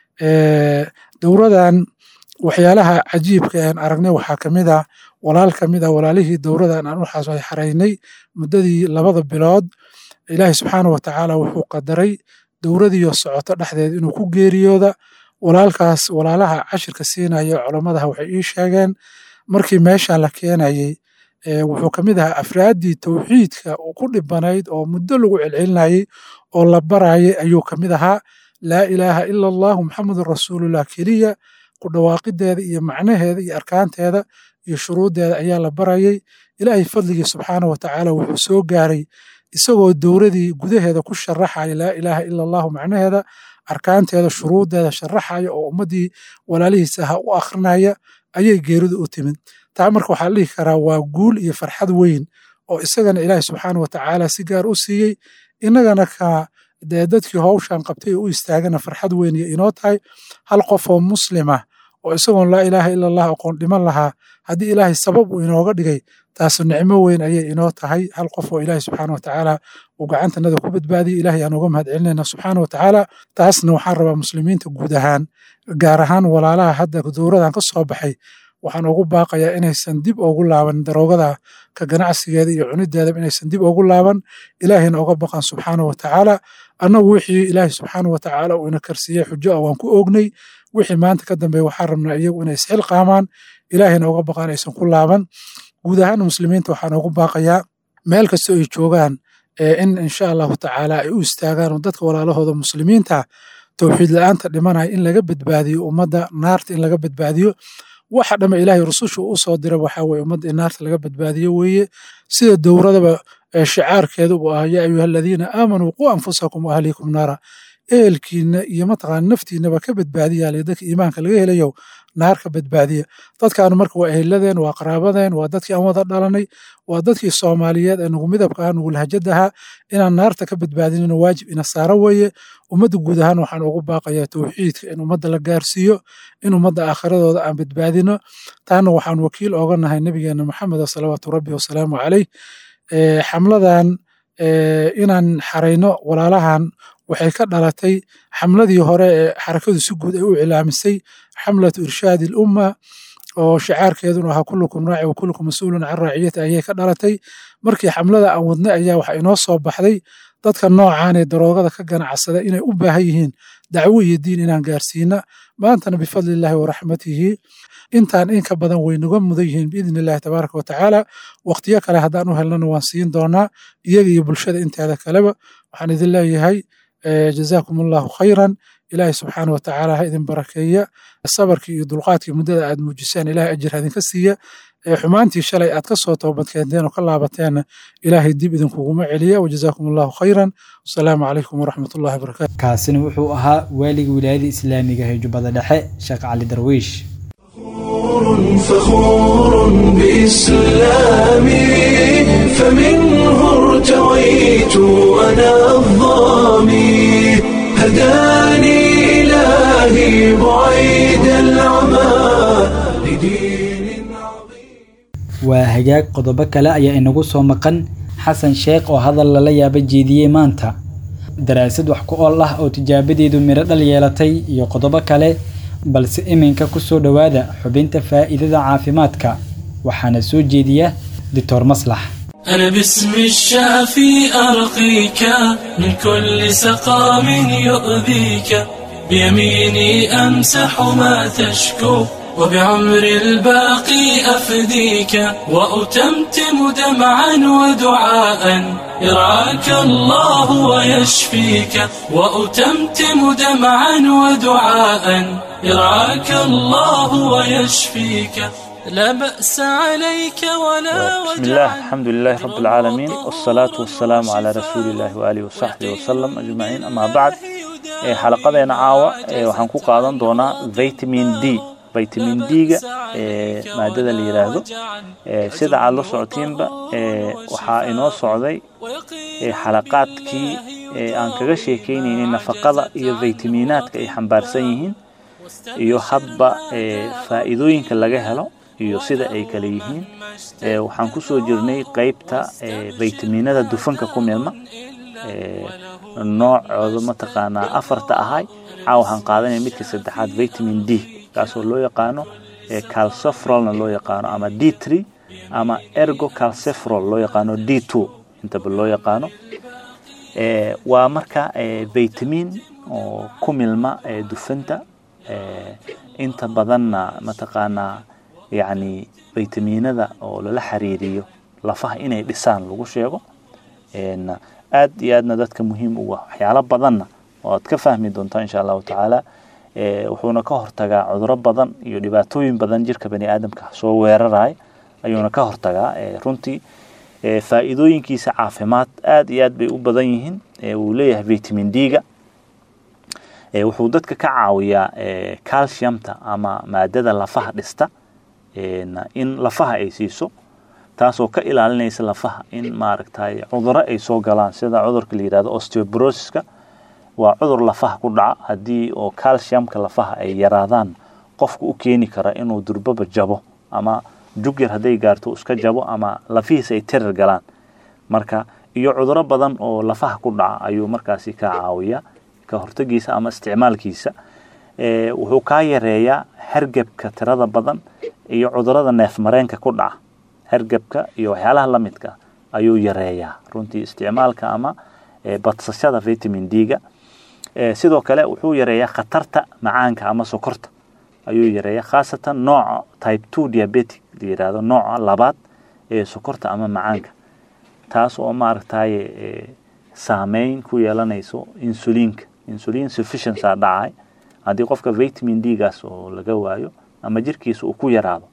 dowradan waxyaalaha cajiibka aan aragnay waxaa ka mid ah walaal ka mid ah walaalihii dowradan aan u xaraynay muddadii labada bilood ilaahi subxaana watacaala wuxuu qadaray dowradiiyo socoto dhexdeed inuu ku geeriyooda walaalkaas walaalaha cashirka siinaya culammadaha waxay ii sheegeen markii meeshan la keenayey wuxuu ka mid ahaa afraaddii towxiidka ku dhibanayd oo muddo lagu celcelinayey oo la barayay ayuu ka mid ahaa laa ilaaha ila allahu muxamedun rasuulullah keliya ku dhawaaqideeda iyo macnaheeda iyo arkaanteeda iyo shuruuddeeda ayaa la barayay ilaahay fadligii subxaana watacaala wuxuu soo gaaray isagoo dowradii gudaheeda ku sharaxaya laa ilaaha ila allahu macnaheeda arkaanteeda shuruuddeeda sharaxaya oo ummaddii walaalihiisa aha u akhrinaya ayay geeridu u timid taa marka waxaa la dhihi karaa waa guul iyo farxad weyn oo isagana ilaahi subxaana watacaala si gaar u siiyey innagana ka dee dadkii howshan qabtay oo u istaagana farxad weyn iyo inoo tahay hal qof oo muslima oo isagoon laa ilaaha ila allah aqoon dhiman lahaa haddii ilaahay sabab uu inooga dhigay taasu nicmo weyn ayay inoo tahay hal qof oo ilaahi subxaana watacaala uu gacantanada ku badbaadiyey ilahay aan uga mahad celinayna subxaana watacaala taasna waxaan rabaa muslimiinta guud ahaan gaar ahaan walaalaha hadda dowradan ka soo baxay waxaan ugu baaqayaa inaysan dib ugu laaban daroogada ka ganacsigeeda iyo cunideedaba inaysan dib ugu laaban ilaahayna uga baqan subxaana watacaala annagu wixii ilaahay subxaana watacaala uu ina karsiiyey xujo ah waan ku oognay wixii maanta ka dambeeya waxaan rabnaa iyagu inay isxilqaamaan ilaahayna uga baqaan aysan ku laaban guud ahaan muslimiinta waxaan ugu baaqayaa meel kastoo ay joogaan in insha allahu tacaala ay u istaagaan oo dadka walaalahooda muslimiinta towxiid la-aanta dhimanaya in laga badbaadiyo ummadda naarta in laga badbaadiyo waxa dhama ilaahay rususha u soo dira waxaa weye ummadda in naarta laga badbaadiyo weeye sida dowradaba shicaarkeedu uu ah yaa ayuha aladiina aamanuu quu anfusakum wa ahliikum naara ehelkiina iyo mataqaana naftiinaba ka badbaadiya le dadka iimaanka laga helayo naar ka badbaadiya dadkaanu marka waa eheladeen waa qaraabadeen waa dadkii aan wada dhalanay waa dadkii soomaaliyeed ee nugu midabka ah nugu lahjadaha inaan naarta ka badbaadinino waajib ina saaro weeye ummadda guud ahaan waxaan ugu baaqayaa towxiidka in ummadda la gaarsiiyo in ummadda aakhiradooda aan badbaadino taana waxaan wakiil ooga nahay nabigeena maxameda salawaatu rabbi wasalaamu caleyh xamladan inaan xarayno walaalahan waxay ka dhalatay xamladii hore ee xarakadu si guud ay u cilaamisay xamlatu irshaadi ilumma oo shicaarkeeduna ahaa kullukum raaci wa kullukum mas-uulun can raaciyati ayay ka dhalatay markii xamlada aan wadnay ayaa waxa inoo soo baxday dadka noocan ee daroogada ka ganacsada inay u baahan yihiin dacwo iyo diin inaan gaarsiina maantana bifadli illaahi waraxmatihi intaan in ka badan way naga mudan yihiin biidni illahi tabaaraka watacaala waqtiyo kale haddaan u helnana waan siin doonaa iyaga iyo bulshada inteeda kaleba waxaan idin leeyahay jazaakum allahu khayran ilaahay subxaana watacaala ha idin barakeeya sabarkii iyo dulqaadkii muddada aad muujiseen ilahay ajir ha idinka siiya xumaantii shalay aad ka soo toobadkeenteen oo ka laabateenna ilaahay dib idinkuguma celiya wajazaakum allahu khayran wasalaamu calaykum waraxmat ullahi wabarakatu kaasina wuxuu ahaa waaliga wilaayada islaamiga ee jubbada dhexe sheekh cali darwiish فخور بإسلامي فمنه ارتويت أنا الظامي هداني إلهي بعيد العمى لدين waa hagaag qodobo kale ayaa inagu soo maqan xasan sheekh oo hadal lala yaaba jeediyey maanta daraasad wax ku ool ah oo tijaabadeedu midho dhal yeelatay iyo qodobo kale balse iminka ku soo dhowaada xubinta faa'iidada caafimaadka waxaana soo jeediya doctor maslax أنا باسم الشافي أرقيك من كل سقام يؤذيك بيميني أمسح ما تشكو وبعمر الباقي أفديك وأتمتم دمعا ودعاء يرعاك الله ويشفيك وأتمتم دمعا ودعاء يرعاك الله ويشفيك لا بأس عليك ولا بسم الله الحمد لله رب العالمين والصلاة والسلام على رسول الله وآله وصحبه وسلم أجمعين أما بعد xalaqadeena caawa waxaan ku qaadan doonaa vitamin d vitamin d-ga maadada la yiraahdo sida aad la socotiinba waxaa inoo socday xalaqaadkii aan kaga sheekeynaynay nafaqada iyo vitaminaadka ay xambaarsan yihiin iyo hadba faa'iidooyinka laga helo iyo sida ay kale yihiin waxaan kusoo jirnay qeybta vitaminada dufanka ku milma noocooda mataqaanaa afarta ahay caa waxaan qaadanaya midka saddexaad vitamin d kaasoo loo yaqaano calcefrolna loo yaqaano ama d three ama ergo calcefrol loo yaqaano d two intaba loo yaqaano waa marka vitamin oo ku milma dufanta inta badanna mataqaanaa yacni vitaminada oo lala xiriiriyo lafaha inay dhisaan lagu sheego aad iyo aadna dadka muhiim ugu ah waxyaalo badanna oo aad ka fahmi doontaa insha allahu tacaala wuxuuna ka hortagaa cuduro badan iyo dhibaatooyin badan jirka bani aadamka soo weeraraya ayuuna ka hortagaa runtii faa'iidooyinkiisa caafimaad aad iyo aad bay u badan yihiin wuu leeyahay vitamin d-ga wuxuu dadka ka caawiyaa calciumta ama maadada lafaha dhista in lafaha ay siiso taasoo ka ilaalinaysa lafaha in maaragtay cuduro ay soo galaan sida cudurka la yidhahdo osteobrosiska waa cudur lafaha ku dhaca haddii oo calciumka lafaha ay yaraadaan qofku u keeni kara inuu durbaba jabo ama jug yar hadday gaarto iska jabo ama lafihiisa ay tirar galaan marka iyo cuduro badan oo lafaha ku dhaca ayuu markaasi ka caawiyaa ka hortagiisa ama isticmaalkiisa wuxuu kaa yareeyaa hargebka tirada badan iyo cudurada neefmareenka ku dhaca hargebka iyo waxyaalaha la midka ayuu yareeyaa runtii isticmaalka ama badsashada vitamin d-ga sidoo kale wuxuu yareeyaa khatarta macaanka ama sokorta ayuu yareeyaa khaasatan nooca type two diabetic la yidhaahdo nooca labaad ee sokorta ama macaanka taas oo maaragtaye saameyn ku yeelanayso insuliinka insulin sufficiency a dhacay haddii qofka vitamin d-gaas oo laga waayo ama jirkiisa uu ku yaraado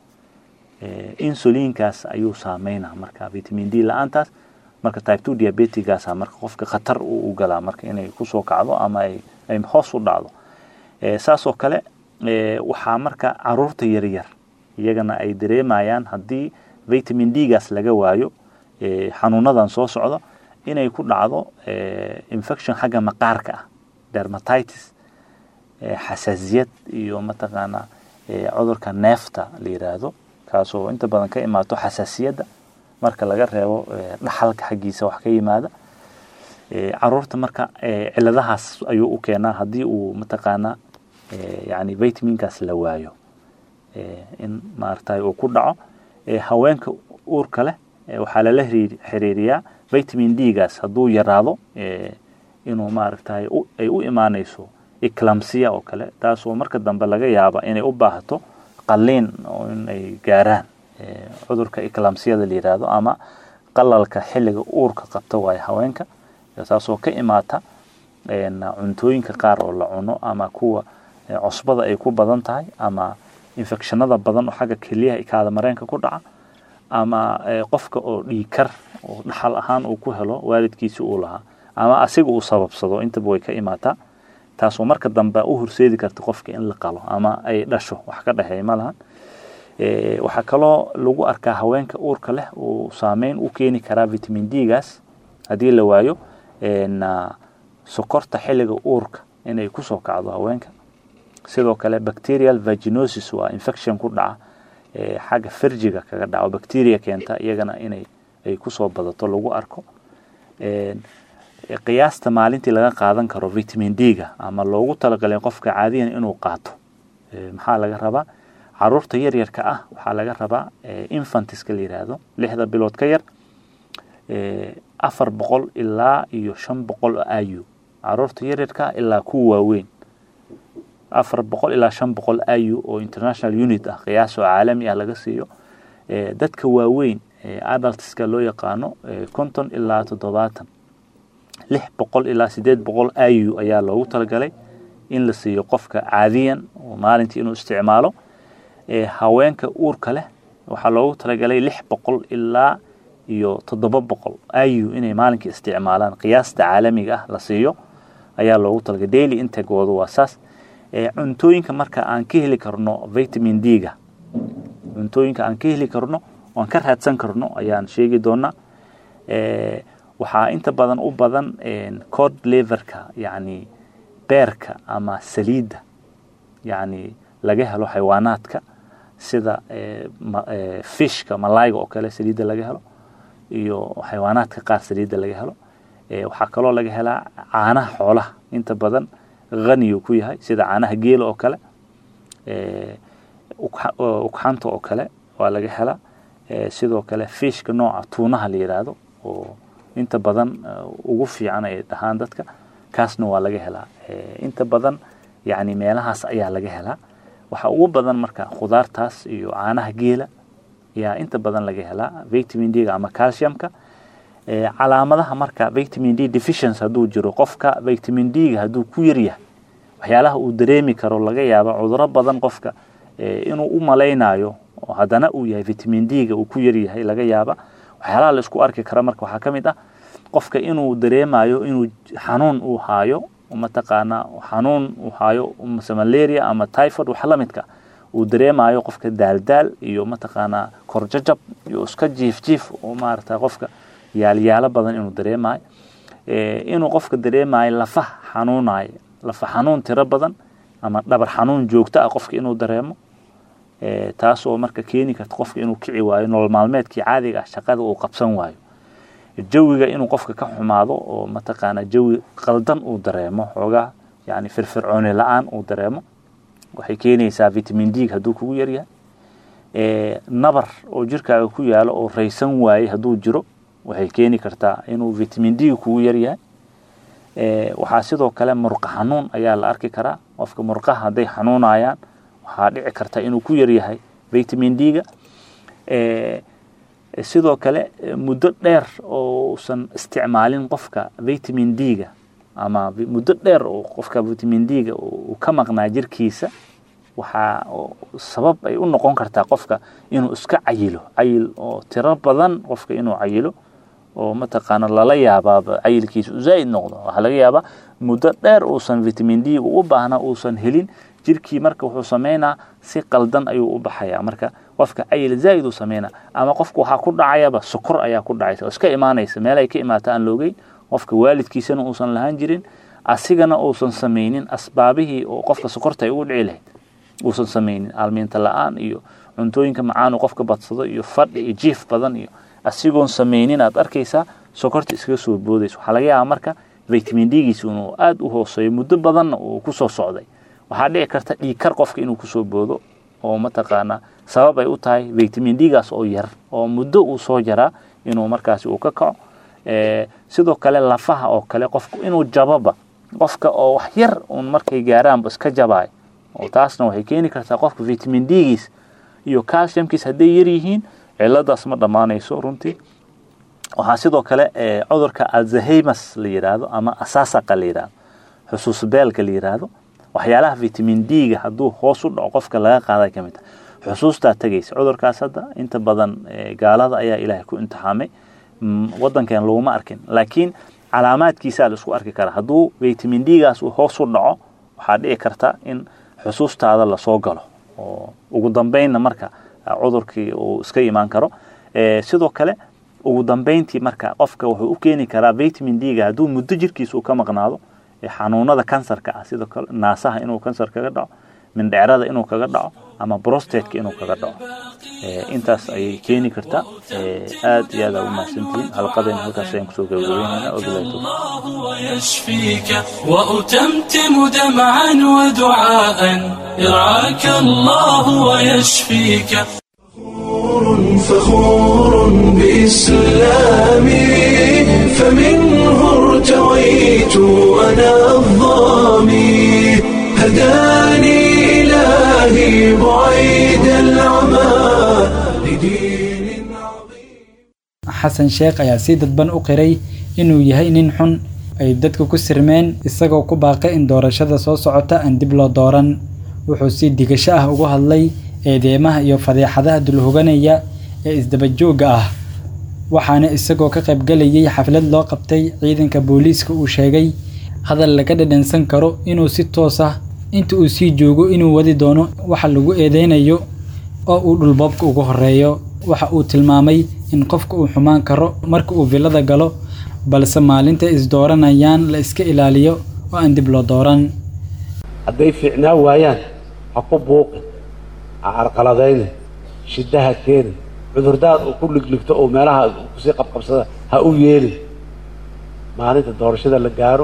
insulinkaas ayuu saameynaa marka vitamin d la-aantaas marka type two diabetigaasa marka qofka khatar uu u galaa marka inay kusoo kacdo ama ay hoos u dhacdo saasoo kale waxaa marka caruurta yaryar iyagana ay dareemayaan haddii vitamin d-gaas laga waayo xanuunadan soo socdo inay ku dhacdo infection xagga maqaarka ah dermatitis xasaasiyad iyo mataqaanaa cudurka neefta la yiraahdo kaasoo inta badan ka imaato xasaasiyadda marka laga reebo dhaxalka xaggiisa wax ka yimaada caruurta marka ciladahaas ayuu u keenaa haddii uu mataqaanaa yani vitaminkaas la waayo in maaragtay uu ku dhaco haweenka uurka leh waxaa lala xiriiriyaa vitamin d-gaas hadduu yaraado inuu maaragtay ay u imaanayso eclamsia oo kale taasoo marka dambe laga yaaba inay u baahato qaliin oo in ay gaaraan cudurka eclamsiyada la yidhaahdo ama qalalka xilliga uurka qabta waayo haweenka taasoo ka imaata cuntooyinka qaar oo la cuno ama kuwa cusbada ay ku badan tahay ama infectionada badan oo xagga keliyaha ikaada mareenka ku dhaca ama qofka oo dhiikar oo dhaxal ahaan uu ku helo waalidkiisi uu lahaa ama asiga uu sababsado intaba way ka imaataa taasoo marka dambe u horseedi karta qofka in la qalo ama ay dhasho wax ka dhexeey ma lahan waxaa kaloo lagu arkaa haweenka uurka leh uu saameyn u keeni karaa vitamin d-gaas haddii la waayo sokorta xilliga uurka inay kusoo kacdo haweenka sidoo kale bacterial vaginosis waa infection ku dhaca xagga farjiga kaga dhaco bacteria keenta iyagana inay ay kusoo badato lagu arko qiyaasta maalintii laga qaadan karo vitamin d-ga ama loogu talagalay qofka caadiyan inuu qaato maxaa laga rabaa caruurta yaryarka ah waxaa laga rabaa infantiska la yidhaahdo lixda bilood ka yar afar boqol ilaa iyo shan boqol oo ayu caruurta yaryarka ilaa kuwa waaweyn afar boqol ilaa shan boqol ayu oo international unit ah qiyaas oo caalami ah laga siiyo dadka waaweyn adultska loo yaqaano konton ilaa toddobaatan lix boqol ilaa sideed boqol ayu ayaa loogu talagalay in la siiyo qofka caadiyan oo maalintii inuu isticmaalo haweenka uurka leh waxaa loogu talagalay lix boqol ilaa iyo toddoba boqol ayu inay maalinkii isticmaalaan qiyaasta caalamiga ah la siiyo ayaa loogu talagalay daily integooda waa saas cuntooyinka marka aan ka heli karno vitamin d-ga cuntooyinka aan ka heli karno aan ka raadsan karno ayaan sheegi doonaa waxaa inta badan u badan cod leverka yacni beerka ama saliidda yacni laga helo xayawaanaadka sida fishka malayga oo kale saliidda laga helo iyo xayawaanaadka qaar saliidda laga helo waxaa kaloo laga helaa caanaha xoolaha inta badan haniyuu ku yahay sida caanaha geela oo kale ugxanta oo kale waa laga helaa sidoo kale fishka nooca tuunaha la yidhaahdo oo inta badan ugu fiican ay dhahaan dadka kaasna waa laga helaa inta badan yani meelahaas ayaa laga helaa waxaa ugu badan marka khudaartaas iyo caanaha geela ayaa inta badan laga helaa vitamin d-ga ama calciumka calaamadaha marka vitamin d deficiency hadduu jiro qofka vitamin d-ga hadduu ku yaryahay waxyaalaha uu dareemi karo laga yaaba cuduro badan qofka inuu u malaynayo oo haddana uu yahay vitamin d-ga uu ku yaryahay laga yaaba waxyaalaha la isku arki kara marka waxaa ka mid ah qofka inuu dareemayo inuu xanuun uu haayo mataqaanaa xanuun uu haayo mase malaria ama typhoid wax la midka uu dareemayo qofka daaldaal iyo mataqaanaa korjajab iyo iska jiif jiif oo maarata qofka yaalyaalo badan inuu dareemayo inuu qofka dareemayo lafa xanuunayo lafa xanuun tiro badan ama dhabar xanuun joogto ah qofka inuu dareemo taas oo marka keeni karta qofka inuu kici waayo nolol maalmeedkii caadiga ah shaqada uu qabsan waayo jawiga inuu qofka ka xumaado oo mataqaanaa jawi qaldan uu dareemo xoogaa yani firfircooni la-aan uu dareemo waxay keenaysaa vitamin d hadduu kugu yaryahay nabar oo jirkaaga ku yaalo oo raysan waaye hadduu jiro waxay keeni kartaa inuu vitamin d kugu yaryahay waxaa sidoo kale murqa xanuun ayaa la arki karaa qofka murqaha hadday xanuunayaan waxaa dhici karta inuu ku yaryahay vitamin d-ga sidoo kale muddo dheer ousan isticmaalin qofka vitamin d-ga ama muddo dheer oo qofka vitamin d-ga uu ka maqnaa jirkiisa waxaa sabab ay u noqon kartaa qofka inuu iska cayilo cayil oo tiro badan qofka inuu cayilo oo mataqaana lala yaabaaba cayilkiisa u zaa'id noqdo waxaa laga yaabaa muddo dheer uusan vitamin d u baahna uusan helin jirkii marka wuxuu sameynaa si qaldan ayuu u baxaya marka qofka cayil zaa'id uu sameynaa ama qofka waxaa ku dhacayaba sokor ayaa ku dhacaysa oo iska imaanaysa meel ay ka imaata aan loogeyn qofka waalidkiisana uusan lahaan jirin asigana uusan sameynin asbaabihii oo qofka sokorta ay ugu dhici lahayd uusan sameynin aalmiinta la-aan iyo cuntooyinka macaan uu qofka badsado iyo fadhi iyo jiif badan iyo asigoon sameynin aad arkaysaa sokorta iskaga soo boodaysa waxaa laga yaabaa marka vitamin d-giisa inuu aada u hooseeyo muddo badanna uu kusoo socday waxaa dhici karta dhiigkar qofka inuu kusoo boodo oo mataqaanaa sabab ay u tahay vitamin d-gaas oo yar oo muddo uu soo jaraa inuu markaasi uu ka kaco sidoo kale lafaha oo kale qofku inuu jaboba qofka oo wax yar uun markay gaaraanba iska jabaayo oo taasna waxay keeni kartaa qofka vitamin d-giis iyo calciumkiis hadday yar yihiin ciladaas ma dhammaanayso runtii waxaa sidoo kale cudurka alzahemas la yidhaahdo ama asaasaqa la yidhaahdo xusuus beelka la yidhaahdo waxyaalaha vitamin d-ga hadduu hoos u dhaco qofka laga qaaday ka mid ah xusuustaa tegaysa cudurkaas hadda inta badan gaalada ayaa ilaahay ku imtixaamay waddankan laguma arkin laakiin calaamaadkiisaa la isku arki karaa hadduu vitamin d-gaas uu hoos u dhaco waxaa dhici karta in xusuustaada lasoo galo oo ugu dambeynna marka cudurkii uu iska imaan karo sidoo kale ugu dambeyntii marka qofka wuxuu u keeni karaa vitamin d-ga hadduu muddo jirkiisa uu ka maqnaado xanuunada kansarka ah sidoo kale naasaha inuu kansar kaga dhaco mindhecrada inuu kaga dhaco ama brostateka inuu kaga dhaco intaas ayay keeni kartaa aad iyo aad aa u mahadsantihiin halqadeena halkaas ayaan kusoo gabagabeynayna wabilahi towfiiq يشفيك وأتمتم دمعا ودعاء يرعاك الله ويشفيك فخور بإسلامي فمنه ارتويت أنا الظامي هداني إلهي بعيد العمى xasan sheekh ayaa si dadban u qiray inuu yahay nin xun ay dadku ku sirmeen isagoo ku baaqay in doorashada soo socota aan dib loo dooran wuxuu si digasho ah ugu hadlay eedeymaha iyo fadeexadaha dulhoganaya ee isdabajoogga ah waxaana isagoo ka qaybgalayay xaflad loo qabtay ciidanka booliiska uu sheegay hadal laga dhadhansan karo inuu si toos ah inta uu sii joogo inuu wadi doono waxa lagu eedeynayo oo uu dhulboobka ugu horeeyo waxa uu tilmaamay in qofka uu xumaan karo marka uu villada galo balse maalinta isdooranayaan la iska ilaaliyo oo aan dib loo dooran hadday fiicnaa waayaan ha ku buuqin ha carqaladaynin shiddaha keenin cudurdaad uu ku ligligto oo meelaha kusii qabqabsada ha u yeelin maalinta doorashada la gaaro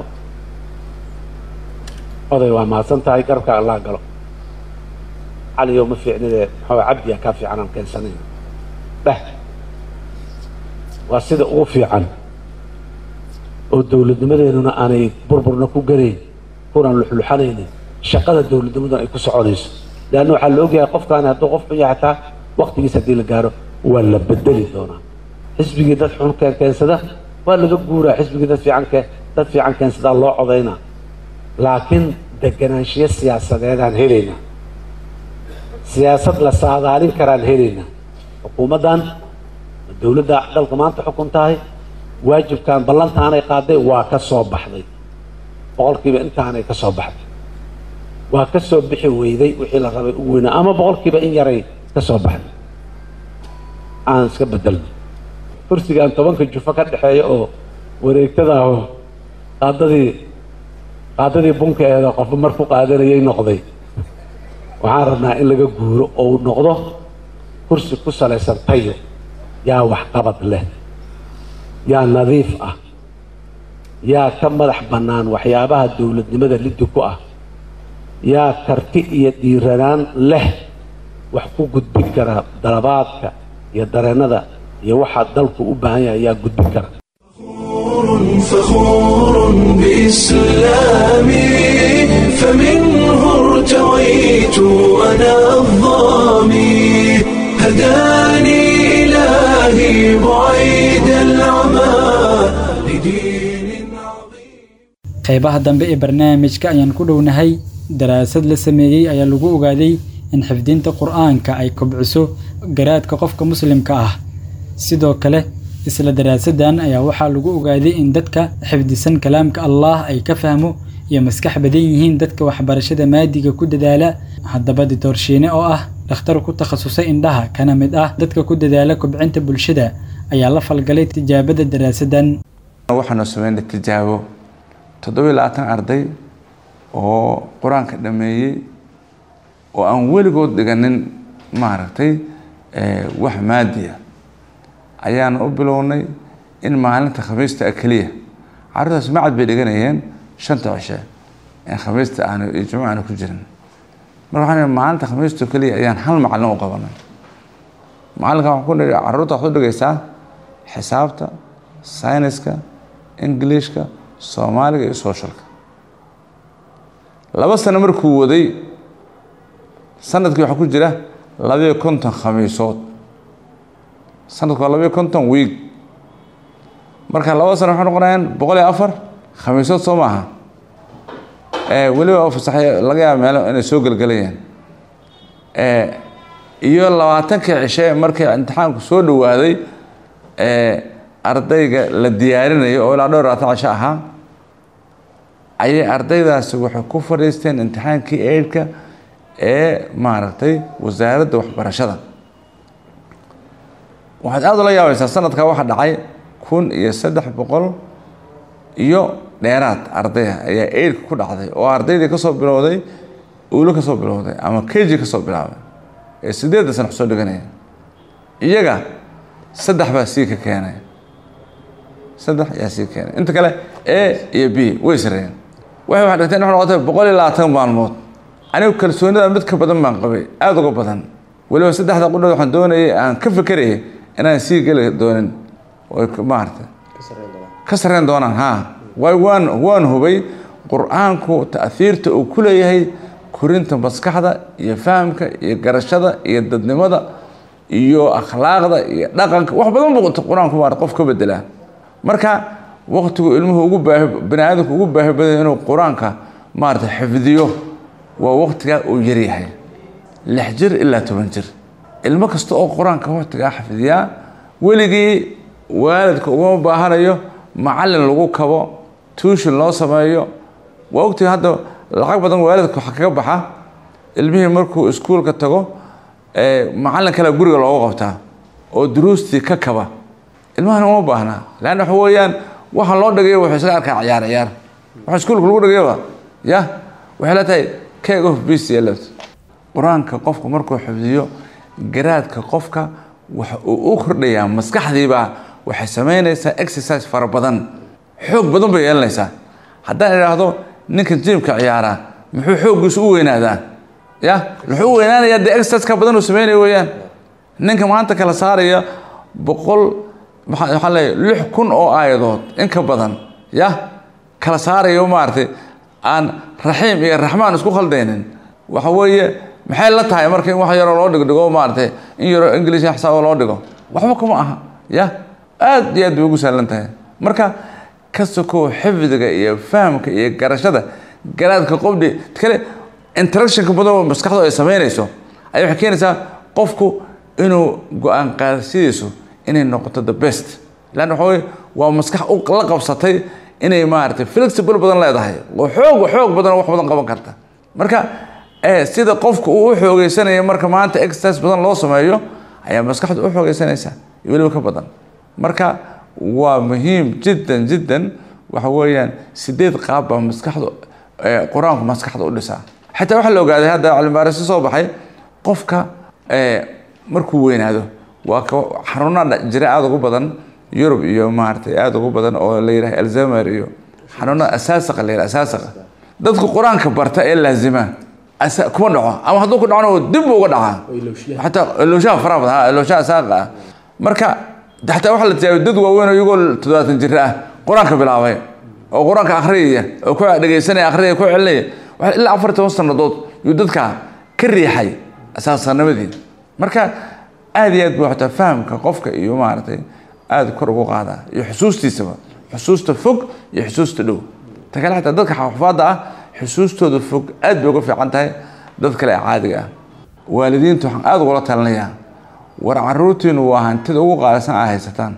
oday waa mahadsan tahay garabka allah galo caliyow ma fiicnidee maxaa cabdiya kaa fiican aan keensanayna dheh waa sida ugu fiican oo dowladnimadeennuna aanay burburna ku garayn kunaan luxluxanaynin shaqada dowladnimaduna ay ku soconayso leanna waxaa la ogyahay qofkaani hadduu qof xun yahay xataa waktigiis haddii la gaaro waa la bedeli doonaa xisbigii dad xun keen keensada waa laga guuraa xisbigii dad fiican keen dad fiican keensadaa loo codaynaa laakiin deganaanshiyo siyaasadeedaan helaynaa siyaasad la saadaalin karaan helaynaa xukuumaddan dowladda dalka maanta xukun tahay waajibkan ballantaanay qaaday waa ka soo baxday boqolkiiba intaanay ka soo baxday waa ka soo bixi weyday wixii la rabay ugu weynaa ama boqolkiiba in yaray ka soo baxday aan iska bedelno kursigan tobanka jufo ka dhexeeya oo wareegtadaahoo qaadadii qaadadii bunkeeda qofba mar ku qaadanayay noqday waxaan rabnaa in laga guuro oo uu noqdo kursi ku salaysan tayo yaa waxqabad leh yaa nadiif ah yaa ka madax bannaan waxyaabaha dowladnimada liddi ku ah yaa karti iyo dhiiranaan leh wax ku gudbin kara dalabaadka iyo dareennada iyo waxaa dalku u baahan yahay yaa gudbin kara فخور بإسلامي فمنه ارتويت أنا الظامي هداني إلهي بعيد العمى qaybaha dambe ee barnaamijka ayaan ku dhownahay daraasad la sameeyey ayaa lagu ogaaday in xifdinta qur-aanka ay kobciso garaadka qofka muslimka ah sidoo kale isla daraasadan ayaa waxaa lagu ogaaday in dadka xifdisan kalaamka allah ay ka fahmo iyo maskax badan yihiin dadka waxbarashada maadiga ku dadaala haddaba ditoorshiine oo ah dhakhtar ku takhasusay indhaha kana mid ah dadka ku dadaala kobcinta bulshada ayaa la falgalay tijaabada daraasadan waxaanu sameynay tijaabo toddobiyo labaatan arday oo qur-aanka dhameeyey oo aan weligood dhiganin maaragtay wax maadiya ayaanu u bilownay in maalinta khamiista keliya carruurtaas macad bay dhiganayeen shanta cishe in khamiista aanu iyo jumuca aanu ku jirin marka waxaan maalinta khamiista keliya ayaan hal macallin u qabanay macallinkan waxaan ku nidhi carruurta waxaad u dhigaysaa xisaabta sayniska ingiliishka soomaaliga iyo sooshalka laba sano markuu waday sanadkii waxaa ku jira labayo konton khamiisood sanadku waa labayo konton wiig marka laba sano waxay noqonayaan boqol iyo afar khamiisood soo maaha weliba fasaxyo laga yaaba meelo inay soo gelgelayaan iyo labaatankii cishe markii imtixaanku soo dhowaaday ardayga la diyaarinayo oo ilaa dhowr labaatan cisho ahaa ayay ardaydaasi waxay ku fadhiisteen imtixaankii eidhka ee maaragtay wasaaradda waxbarashada waxaad aada ula yaabaysaa sanadkaa waxaa dhacay kun iyo saddex boqol iyo dheeraad ardaya ayaa eidhka ku dhacday oo ardaydii kasoo bilowday uulo kasoo bilowday ama keji kasoo bilaabay ee sideedda sana kusoo dhiganaya iyaga saddex baa sii ka keenay saddex ayaa sii keenay inta kale a iyo b way sareen waxay wax dhigteen waxay noqotay boqol iyo labaatan maalmood anigu kalsoonida mid ka badan baan qabay aada uga badan weliba saddexda qudhood waxaan doonayay aan ka fekerayay inaan sii geli doonin oy maarata ka sarreyn doonaan ha waay waan waan hubay qur-aanku ta'hiirta uu ku leeyahay korinta maskaxda iyo fahamka iyo garashada iyo dadnimada iyo akhlaaqda iyo dhaqanka wax badan buu qur-aanku maarata qof ka bedelaa marka waqtigu ilmuhu ugu baahi bani aadamku ugu baahi badaya inuu qur-aanka maarata xifdiyo waa waqtigaa uu yaryahay lix jir ilaa toban jir ilmo kasta oo qur-aanka waqtigaa xafidiyaa weligii waalidka ugama baahanayo macallin lagu kabo tuushin loo sameeyo waa ogtiga hadda lacag badan waalidka waxa kaga baxa ilmihii markuu iskuulka tago macallin kale guriga looga qabtaa oo duruustii ka kaba ilmahana uma baahnaa leanna waxa weeyaan waxa loo dhigayo wuxuu isaga arkaa ciyaar ciyaar waxa iskuulka lagu dhigayaba ya waxay la tahay cake of peace iyo left qur-aanka qofku markuu xifdiyo garaadka qofka waxa uu u kordhayaa maskaxdiibaa waxay samaynaysaa exercise fara badan xoog badan bay yeelanaysaa haddaan idhaahdo ninka jimka ciyaara muxuu xooggiisu u weynaadaa ya muxuu u weynaanayaa dee exercise ka badan uu sameynaya weeyaan ninka maanta kala saaraya boqol maxaa waxaa leeyahay lix kun oo aayadood in ka badan ya kala saarayo maaragtay aan raxiim iyo raxmaan isku khaldaynin waxa weeye maxay la tahay marka in wax yaroo loo dhigdhigo maaragtay in yaroo english xisaabo loo dhigo waxba kuma aha ya aad iyo aad bay ugu sahlan tahay marka ka sokow xifdiga iyo fahamka iyo garashada garaadka qofdhi kale interactionka badan oo maskaxdu ay samaynayso ayaa waxay keenaysaa qofku inuu go-aan qaadashadiisu inay noqoto the best lan waxa weye waa maskax la qabsatay inay maaragtay flexible badan leedahay oo xoog xoog badan oo wax badan qaban karta marka sida qofku uu u xoogeysanaya marka maanta exercise badan loo sameeyo ayaa maskaxdu u xoogeysanaysaa iyo weliba ka badan marka waa muhiim jiddan jiddan waxa weeyaan sideed qaab baa maskaxdu qur-aanku maskaxda u dhisaa xataa waxaa la ogaaday hadda cilmibaarisyo soo baxay qofka markuu weynaado waa ka xanuunada jira aada ugu badan yurub iyo maaragtay aada ugu badan oo la yidhaha alzamer iyo xanuunada asaasaqa la yidhaha asaasaqa dadku qur-aanka barta ee laazima kuma dhaco ama hadduu ku dhacona dib buu uga dhacaa xataa ilowshaha faraha badan ha ilowshaha asaaqa ah marka xataa waxaa la tijaabiyay dad waaweyn oo iyagoo toddobaatan jir ah qur-aanka bilaabay oo qur-aanka akhriyaya oo ku dhegaysanaya akhriyaya ku celinaya waxa ilaa afar toban sannadood yuu dadka ka riixay asaasanimadii marka aad iyo aad buu xataa fahamka qofka iyo maaragtay aada kor ugu qaadaa iyo xusuustiisaba xusuusta fog iyo xusuusta dhow ta kale xataa dadka xufaadda ah xusuustooda fog aad bay uga fiican tahay dad kale ee caadiga ah waalidiinta waxaan aada ugula talinayaa war caruurtiinu waa hantida ugu qaalisan aa haysataan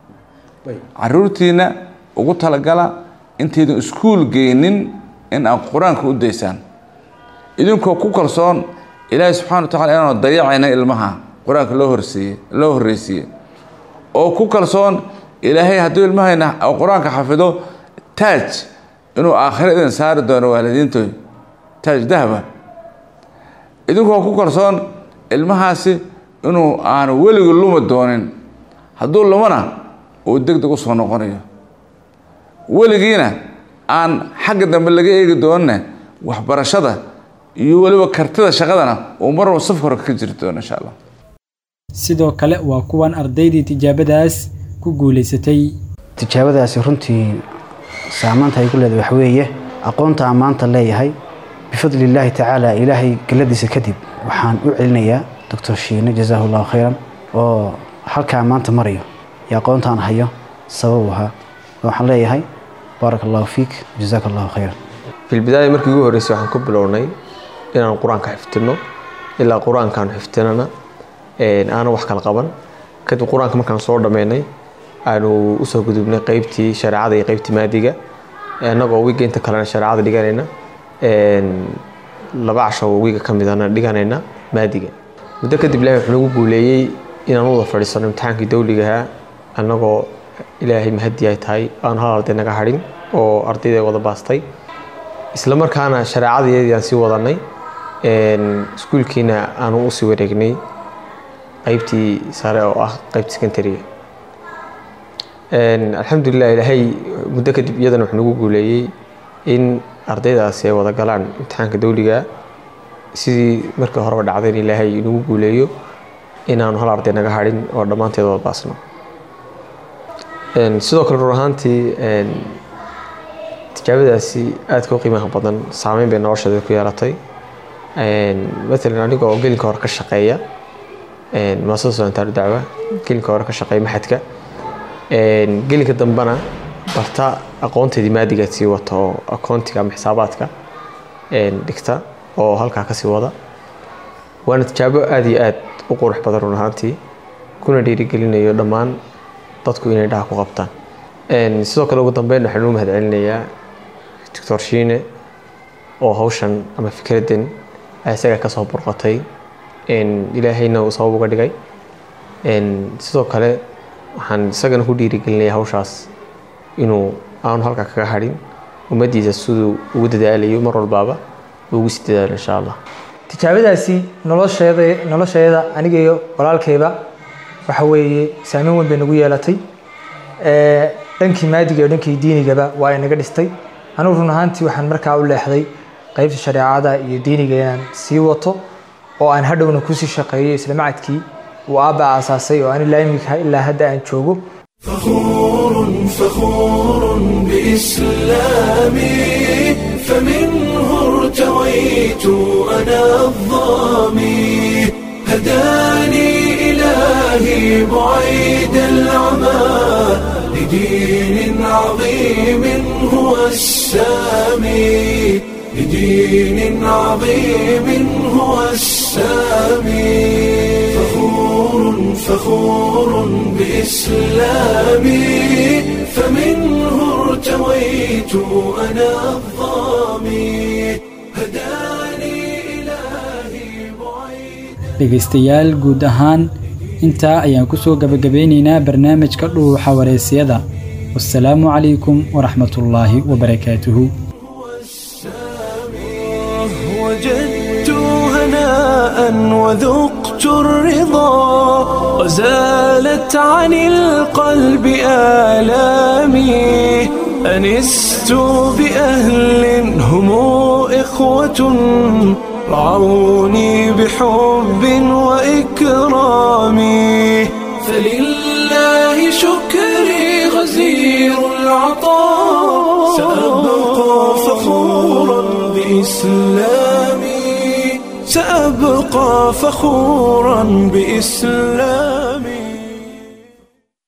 caruurtiina ugu talagala intaydan iskuul geynin in aad qur-aanka u daysaan idinkoo ku kalsoon ilaahay subxana wa tacala inaanu dayacayna ilmaha qur-aanka loo horseeyey loo horreysiiyey oo ku kalsoon ilaahay hadduu ilmahayna qur-aanka xafido taaj inuu aakhiro idin saari doono waalidiintoy taaj dahaba idinkoo ku kalsoon ilmahaasi inuu aanu weligii lumi doonin hadduu lumana uu deg deg usoo noqonayo weligiina aan xagga dambe laga eegi doonine waxbarashada iyo weliba kartida shaqadana uu marwaba safka hore ka jiri doono insha allah sidoo kale waa kuwan ardaydii tijaabadaas ku guulaysatay tijaabadaasi runtii saamaanta ay ku leedahay waxa weeye aqoonta aan maanta leeyahay bifadli illaahi tacaala ilaahay geladiisa kadib waxaan u celinayaa doctor shiine jazaahu allahu khayran oo halkaa maanta marayo iyo aqoontaan hayo sabab ahaa waxaan leeyahay baaraka allahu fiik jazaaka allahu khayran filbidaaya markii ugu horreysay waxaan ku bilownay inaan qur-aanka xifdino ilaa qur-aankaan xifdinana aana wax kala qaban kadib qur-aanka markaan soo dhammeynay aanu usoo gudubnay qeybtii shareecada iyo qeybtii maadiga annagoo wiiga inta kalena shareecada dhiganayna laba casho wiiga ka midana dhiganayna maadiga muddo kadib ilahay wuxuu nagu guuleeyey inaan u wada fadhiisano imtixaankii dawligahaa annagoo ilaahay mahadi ay tahay aanu hal arday naga hadhin oo ardayda wada baastay isla markaana shareecadayadii aan sii wadanay iskuulkiina aanu usii wareegnay qeybtii sare oo ah qeybta secondariga alxamdulilah ilaahay muddo kadib iyadana wuxuu nagu guuleeyey in ardaydaasi ay wada galaan imtixaanka dawliga sidii markii horeba dhacday in ilaahay nagu guuleeyo inaanu hal arday naga hadhin oo dhammaanteed wada baasno sidoo kale run ahaantii tijaabadaasi aadka u qiimaha badan saameyn bay nolosheeda ku yeelatay matalan aniga oo gelinka hore ka shaqeeya maasada soontaanu dacwa gelinka hore ka shaqeeya maxadka gelinka dambena barta aqoonteedii maadigaad sii wata oo akoontiga ama xisaabaadka dhigta oo halkaa kasii wada waana tijaabo aada iyo aad u qurux badan run ahaantii kuna dhiirigelinayo dhammaan dadku inay dhaha ku qabtaan sidoo kale ugu dambeyn waxaan u mahadcelinayaa doctor shiine oo hawshan ama fikradan isaga kasoo burqatay ilaahayna uu sabab uga dhigay sidoo kale waxaan isagana ku dhiirigelinaya hawshaas inuu aanu halkaa kaga hadhin ummaddiisa siduu ugu dadaalayo mar walbaaba ugu sii dadaalo insha allah tijaabadaasi nolosheeda nolosheeda aniga iyo walaalkayba waxa weeye saameyn weyn bay nagu yeelatay Ee, dhankii maadiga iyo dhankii diinigaba waa ay naga dhistay anugu run ahaantii waxaan markaa u leexday qaybta shareecada iyo diiniga inaan sii wato oo aan hadhowna kusii shaqeeyo isla macadkii uu aabba aasaasay oo aan ilaa imika ilaa hadda aan joogo فخور فخور بإسلامي فمنه ارتويت أنا الظامي هداني إلهي بعيد العمى لدين عظيم هو السامي لدين عظيم هو السامي فخور فخور بإسلامي فمنه ارتويت أنا الظامي هداني dhegaystayaal guud ahaan intaa ayaan ku soo gabagabeynaynaa barnaamijka dhuuxa wareysiyada wasalaamu calaykum waraxmatullaahi wabarakaatuhu وجدت هناء وذقت الرضا وزالت عن القلب آلامي أنست بأهل هم إخوة رعوني بحب وإكرام فلله شكري غزير العطاء سأبقى فخورا بإسلامي سأبقى فخورا بإسلامي